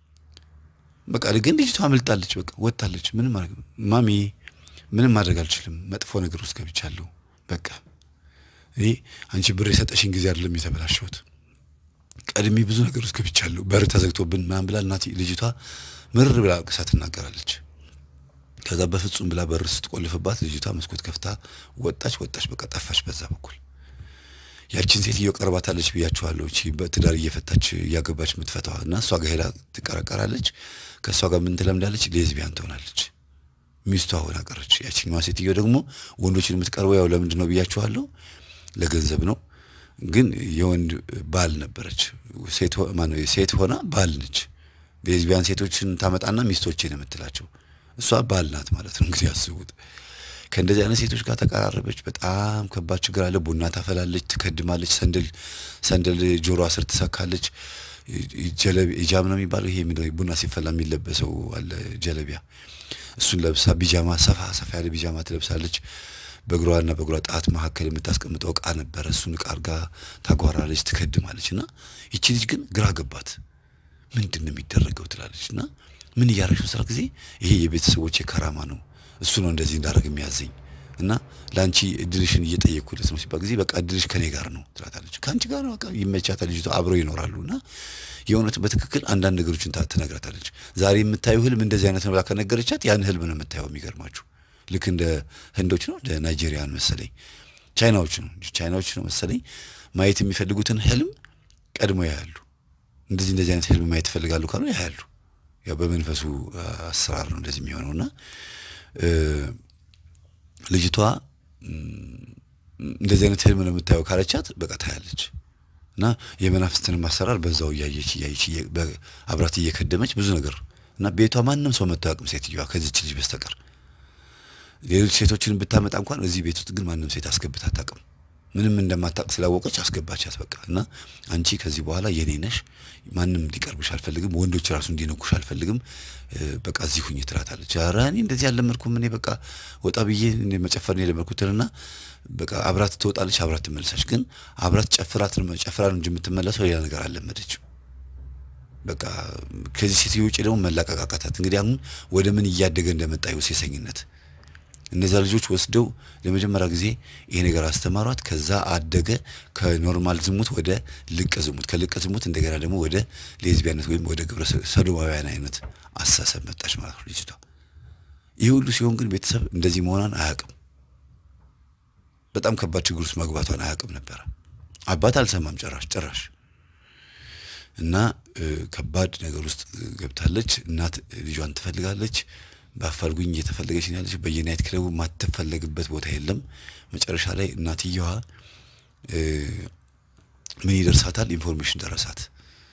በቃ ግን ልጅቷ አመልጣለች በቃ ወጣለች ምንም ማሚ ምንም ማድረግ አልችልም መጥፎ ነገር ውስጥ ገብቻለሁ በቃ እኔ አንቺ ብር የሰጠሽኝ ጊዜ አይደለም የተበላሸሁት ቀድሜ ብዙ ነገር ውስጥ ገብቻለሁ በር ተዘግቶብን ምናምን ብላ እናት ልጅቷ ምርር ብላ ቅሳ ትናገራለች ከዛ በፍጹም ብላ በር ስትቆልፍባት ልጅቷ መስኮት ከፍታ ወጣች ወጣች በቃ ጠፋች በዛ በኩል ያችን ሴትዮ ቀርባታለች ብያችኋለሁ እቺ በትዳር እየፈታች እያገባች የምትፈታዋ እና እሷ ጋር ሄዳ ትቀራቀራለች ከእሷ ጋር ምን ትለምዳለች ሌዝቢያን ትሆናለች ሚስቷ ሆና ቀረች ያችኛዋ ሴትዮ ደግሞ ወንዶችን የምትቀርበው ያው ለምንድን ነው ብያችኋለሁ ለገንዘብ ነው ግን የወንድ ባል ነበረች ሴት ማነው ሴት ሆና ባል ነች ሌዝቢያን ሴቶችን ታመጣና ሚስቶችን የምትላቸው እሷ ባል ናት ማለት ነው እንግዲህ አስቡት ከእንደዚህ አይነት ሴቶች ጋር ተቀራረበች በጣም ከባድ ችግር አለ ቡና ታፈላለች ትከድማለች ሰንደል ሰንደል ጆሮዋ ስር ትሰካለች ጀለቢ ጃም ነው የሚባለው ይሄ ቡና ሲፈላ የሚለበሰው አለ ጀለቢያ እሱን ለብሳ ቢጃማ ሰፋ ሰፋ ያለ ቢጃማ ትለብሳለች በእግሯና በእግሯ ጣት መካከል የምታስቀምጠው እቃ ነበረ እሱን እቃ አርጋ ታጓራለች ትከድማለች እና ይቺ ልጅ ግን ግራ ገባት ምንድን ነው የሚደረገው ትላለች እና ምን እያረግሽ ስራ ጊዜ ይሄ የቤተሰቦቼ ከራማ ነው እሱ ነው እንደዚህ እንዳደረግ የሚያዘኝ እና ለአንቺ እድልሽን እየጠየቅኩለት ነው ሲባል ጊዜ በቃ እድልሽ ከኔ ጋር ነው ትላታለች ከአንቺ ጋር ነው በቃ ይመቻታል ልጅቷ አብረው ይኖራሉ እና የእውነት በትክክል አንዳንድ ነገሮችን ትነግራታለች ዛሬ የምታየው ህልም እንደዚህ አይነት ነው ብላ ከነገረቻት ያን ህልም ነው የምታየው የሚገርማችሁ ልክ እንደ ህንዶች ነው እንደ ናይጄሪያን መሰለኝ ቻይናዎች ነው ቻይናዎች ነው መሰለኝ ማየት የሚፈልጉትን ህልም ቀድሞ ያያሉ እንደዚህ እንደዚህ አይነት ህልም ማየት ይፈልጋሉ ካሉ ያያሉ ያው በመንፈሱ አሰራር ነው እንደዚህ የሚሆነው እና ልጅቷ እንደዚህ አይነት ህልም ነው የምታየው ካለቻት በቃ ታያለች እና የመናፍስትንም አሰራር በዛው እያየች እያየች አብራት እየከደመች ብዙ ነገር እና ቤቷ ማንም ሰው መጥቶ አያውቅም ሴትዮዋ ከዚች ልጅ በስተቀር ሌሎች ሴቶችን ብታመጣ እንኳን እዚህ ቤት ውስጥ ግን ማንም ሴት አስገብታ አታውቅም ምንም እንደማታውቅ ስላወቀች አስገባቻት በቃ እና አንቺ ከዚህ በኋላ የኔ ነሽ ማንም እንዲቀርብሽ አልፈልግም ወንዶች ራሱ እንዲነኩሽ አልፈልግም በቃ እዚህ ሁኝ ትላታለች ኧረ እኔ እንደዚህ አልለመድኩም እኔ በቃ ወጣ ብዬ መጨፈር ነው የለመድኩትንና በቃ አብራት ትወጣለች አብራት ትመለሳች ግን አብራት ጨፍራት ጨፍራ ነው እንጂ የምትመለሰው ሌላ ነገር አልለመደችም በቃ ከዚህ ሴትዮ ውጭ ደግሞ መላቀቃቃታት እንግዲህ አሁን ወደ ምን እያደገ እንደመጣ ሴሰኝነት እነዚያ ልጆች ወስደው ለመጀመሪያ ጊዜ ይሄ ነገር አስተማሯት። ከዛ አደገ ከኖርማል ዝሙት ወደ ልቅ ዝሙት፣ ከልቅ ዝሙት እንደገና ደግሞ ወደ ሌዝቢያነት ወይም ወደ ግብረ ሰዶማውያን አይነት አስተሳሰብ መጣች ማለት ነው ልጅቷ። ይህ ሁሉ ሲሆን ግን ቤተሰብ እንደዚህ መሆኗን አያውቅም። በጣም ከባድ ችግር ውስጥ መግባቷን አያውቅም ነበረ። አባት አልሰማም ጭራሽ ጭራሽ እና ከባድ ነገር ውስጥ ገብታለች። እናት ልጇን ትፈልጋለች። በአፋልጉኝ እየተፈለገች ነው ያለች። በየናይት ክለቡ ማትፈለግበት ቦታ የለም። መጨረሻ ላይ እናትየዋ ምን ይደርሳታል? ኢንፎርሜሽን ደረሳት።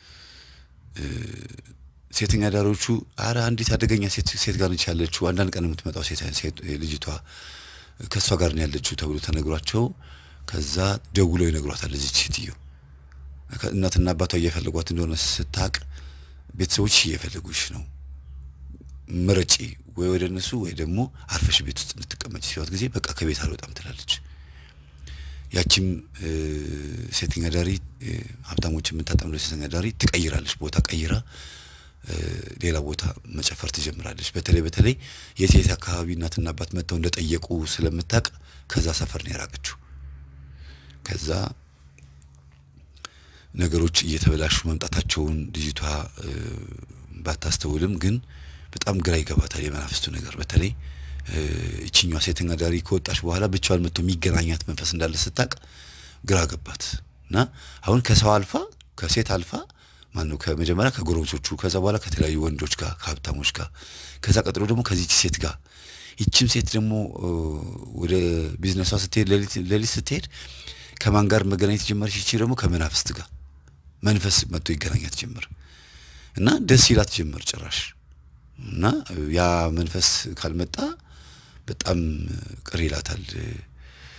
ሴተኛ ዳሪዎቹ አረ አንዲት አደገኛ ሴት ሴት ጋር ነች ያለችው፣ አንዳንድ ቀን የምትመጣው ሴት ልጅቷ ከእሷ ጋር ነው ያለችው ተብሎ ተነግሯቸው ከዛ ደውለው ይነግሯታል። እዚች ሴትዮ እናትና አባቷ እየፈለጓት እንደሆነ ስታቅ ቤተሰቦች እየፈለጉሽ ነው ምረጪ ወይ ወደ እነሱ ወይ ደግሞ አርፈሽ ቤት ውስጥ እንድትቀመጭ ሲሏት ጊዜ በቃ ከቤት አልወጣም ትላለች። ያቺም ሴተኛ ዳሪ ሀብታሞች የምታጠምደው ሴተኛ ዳሪ ትቀይራለች፣ ቦታ ቀይራ ሌላ ቦታ መጨፈር ትጀምራለች። በተለይ በተለይ የት የት አካባቢ እናትና አባት መጥተው እንደጠየቁ ስለምታቅ ከዛ ሰፈር ነው የራቀችው። ከዛ ነገሮች እየተበላሹ መምጣታቸውን ልጅቷ ባታስተውልም ግን በጣም ግራ ይገባታል የመናፍስቱ ነገር። በተለይ እችኛዋ ሴተኛ ዳሪ ከወጣች በኋላ ብቻዋን መጥቶ የሚገናኛት መንፈስ እንዳለ ስታቅ ግራ ገባት እና አሁን ከሰው አልፋ ከሴት አልፋ ማን ነው ከመጀመሪያ ከጎረቤቶቹ ከዛ በኋላ ከተለያዩ ወንዶች ጋር ከሀብታሞች ጋር ከዛ ቀጥሎ ደግሞ ከዚች ሴት ጋር ይችም ሴት ደግሞ ወደ ቢዝነሷ ስትሄድ ሌሊት ስትሄድ ከማን ጋር መገናኘት ጀመረች? ይቺ ደግሞ ከመናፍስት ጋር መንፈስ መጥቶ ይገናኛት ጀመር እና ደስ ይላት ጀመር ጭራሽ እና ያ መንፈስ ካልመጣ በጣም ቅር ይላታል።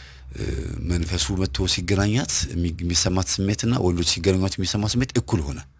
መንፈሱ መጥቶ ሲገናኛት የሚሰማት ስሜትና ወንዶች ሲገናኟት የሚሰማ ስሜት እኩል ሆነ።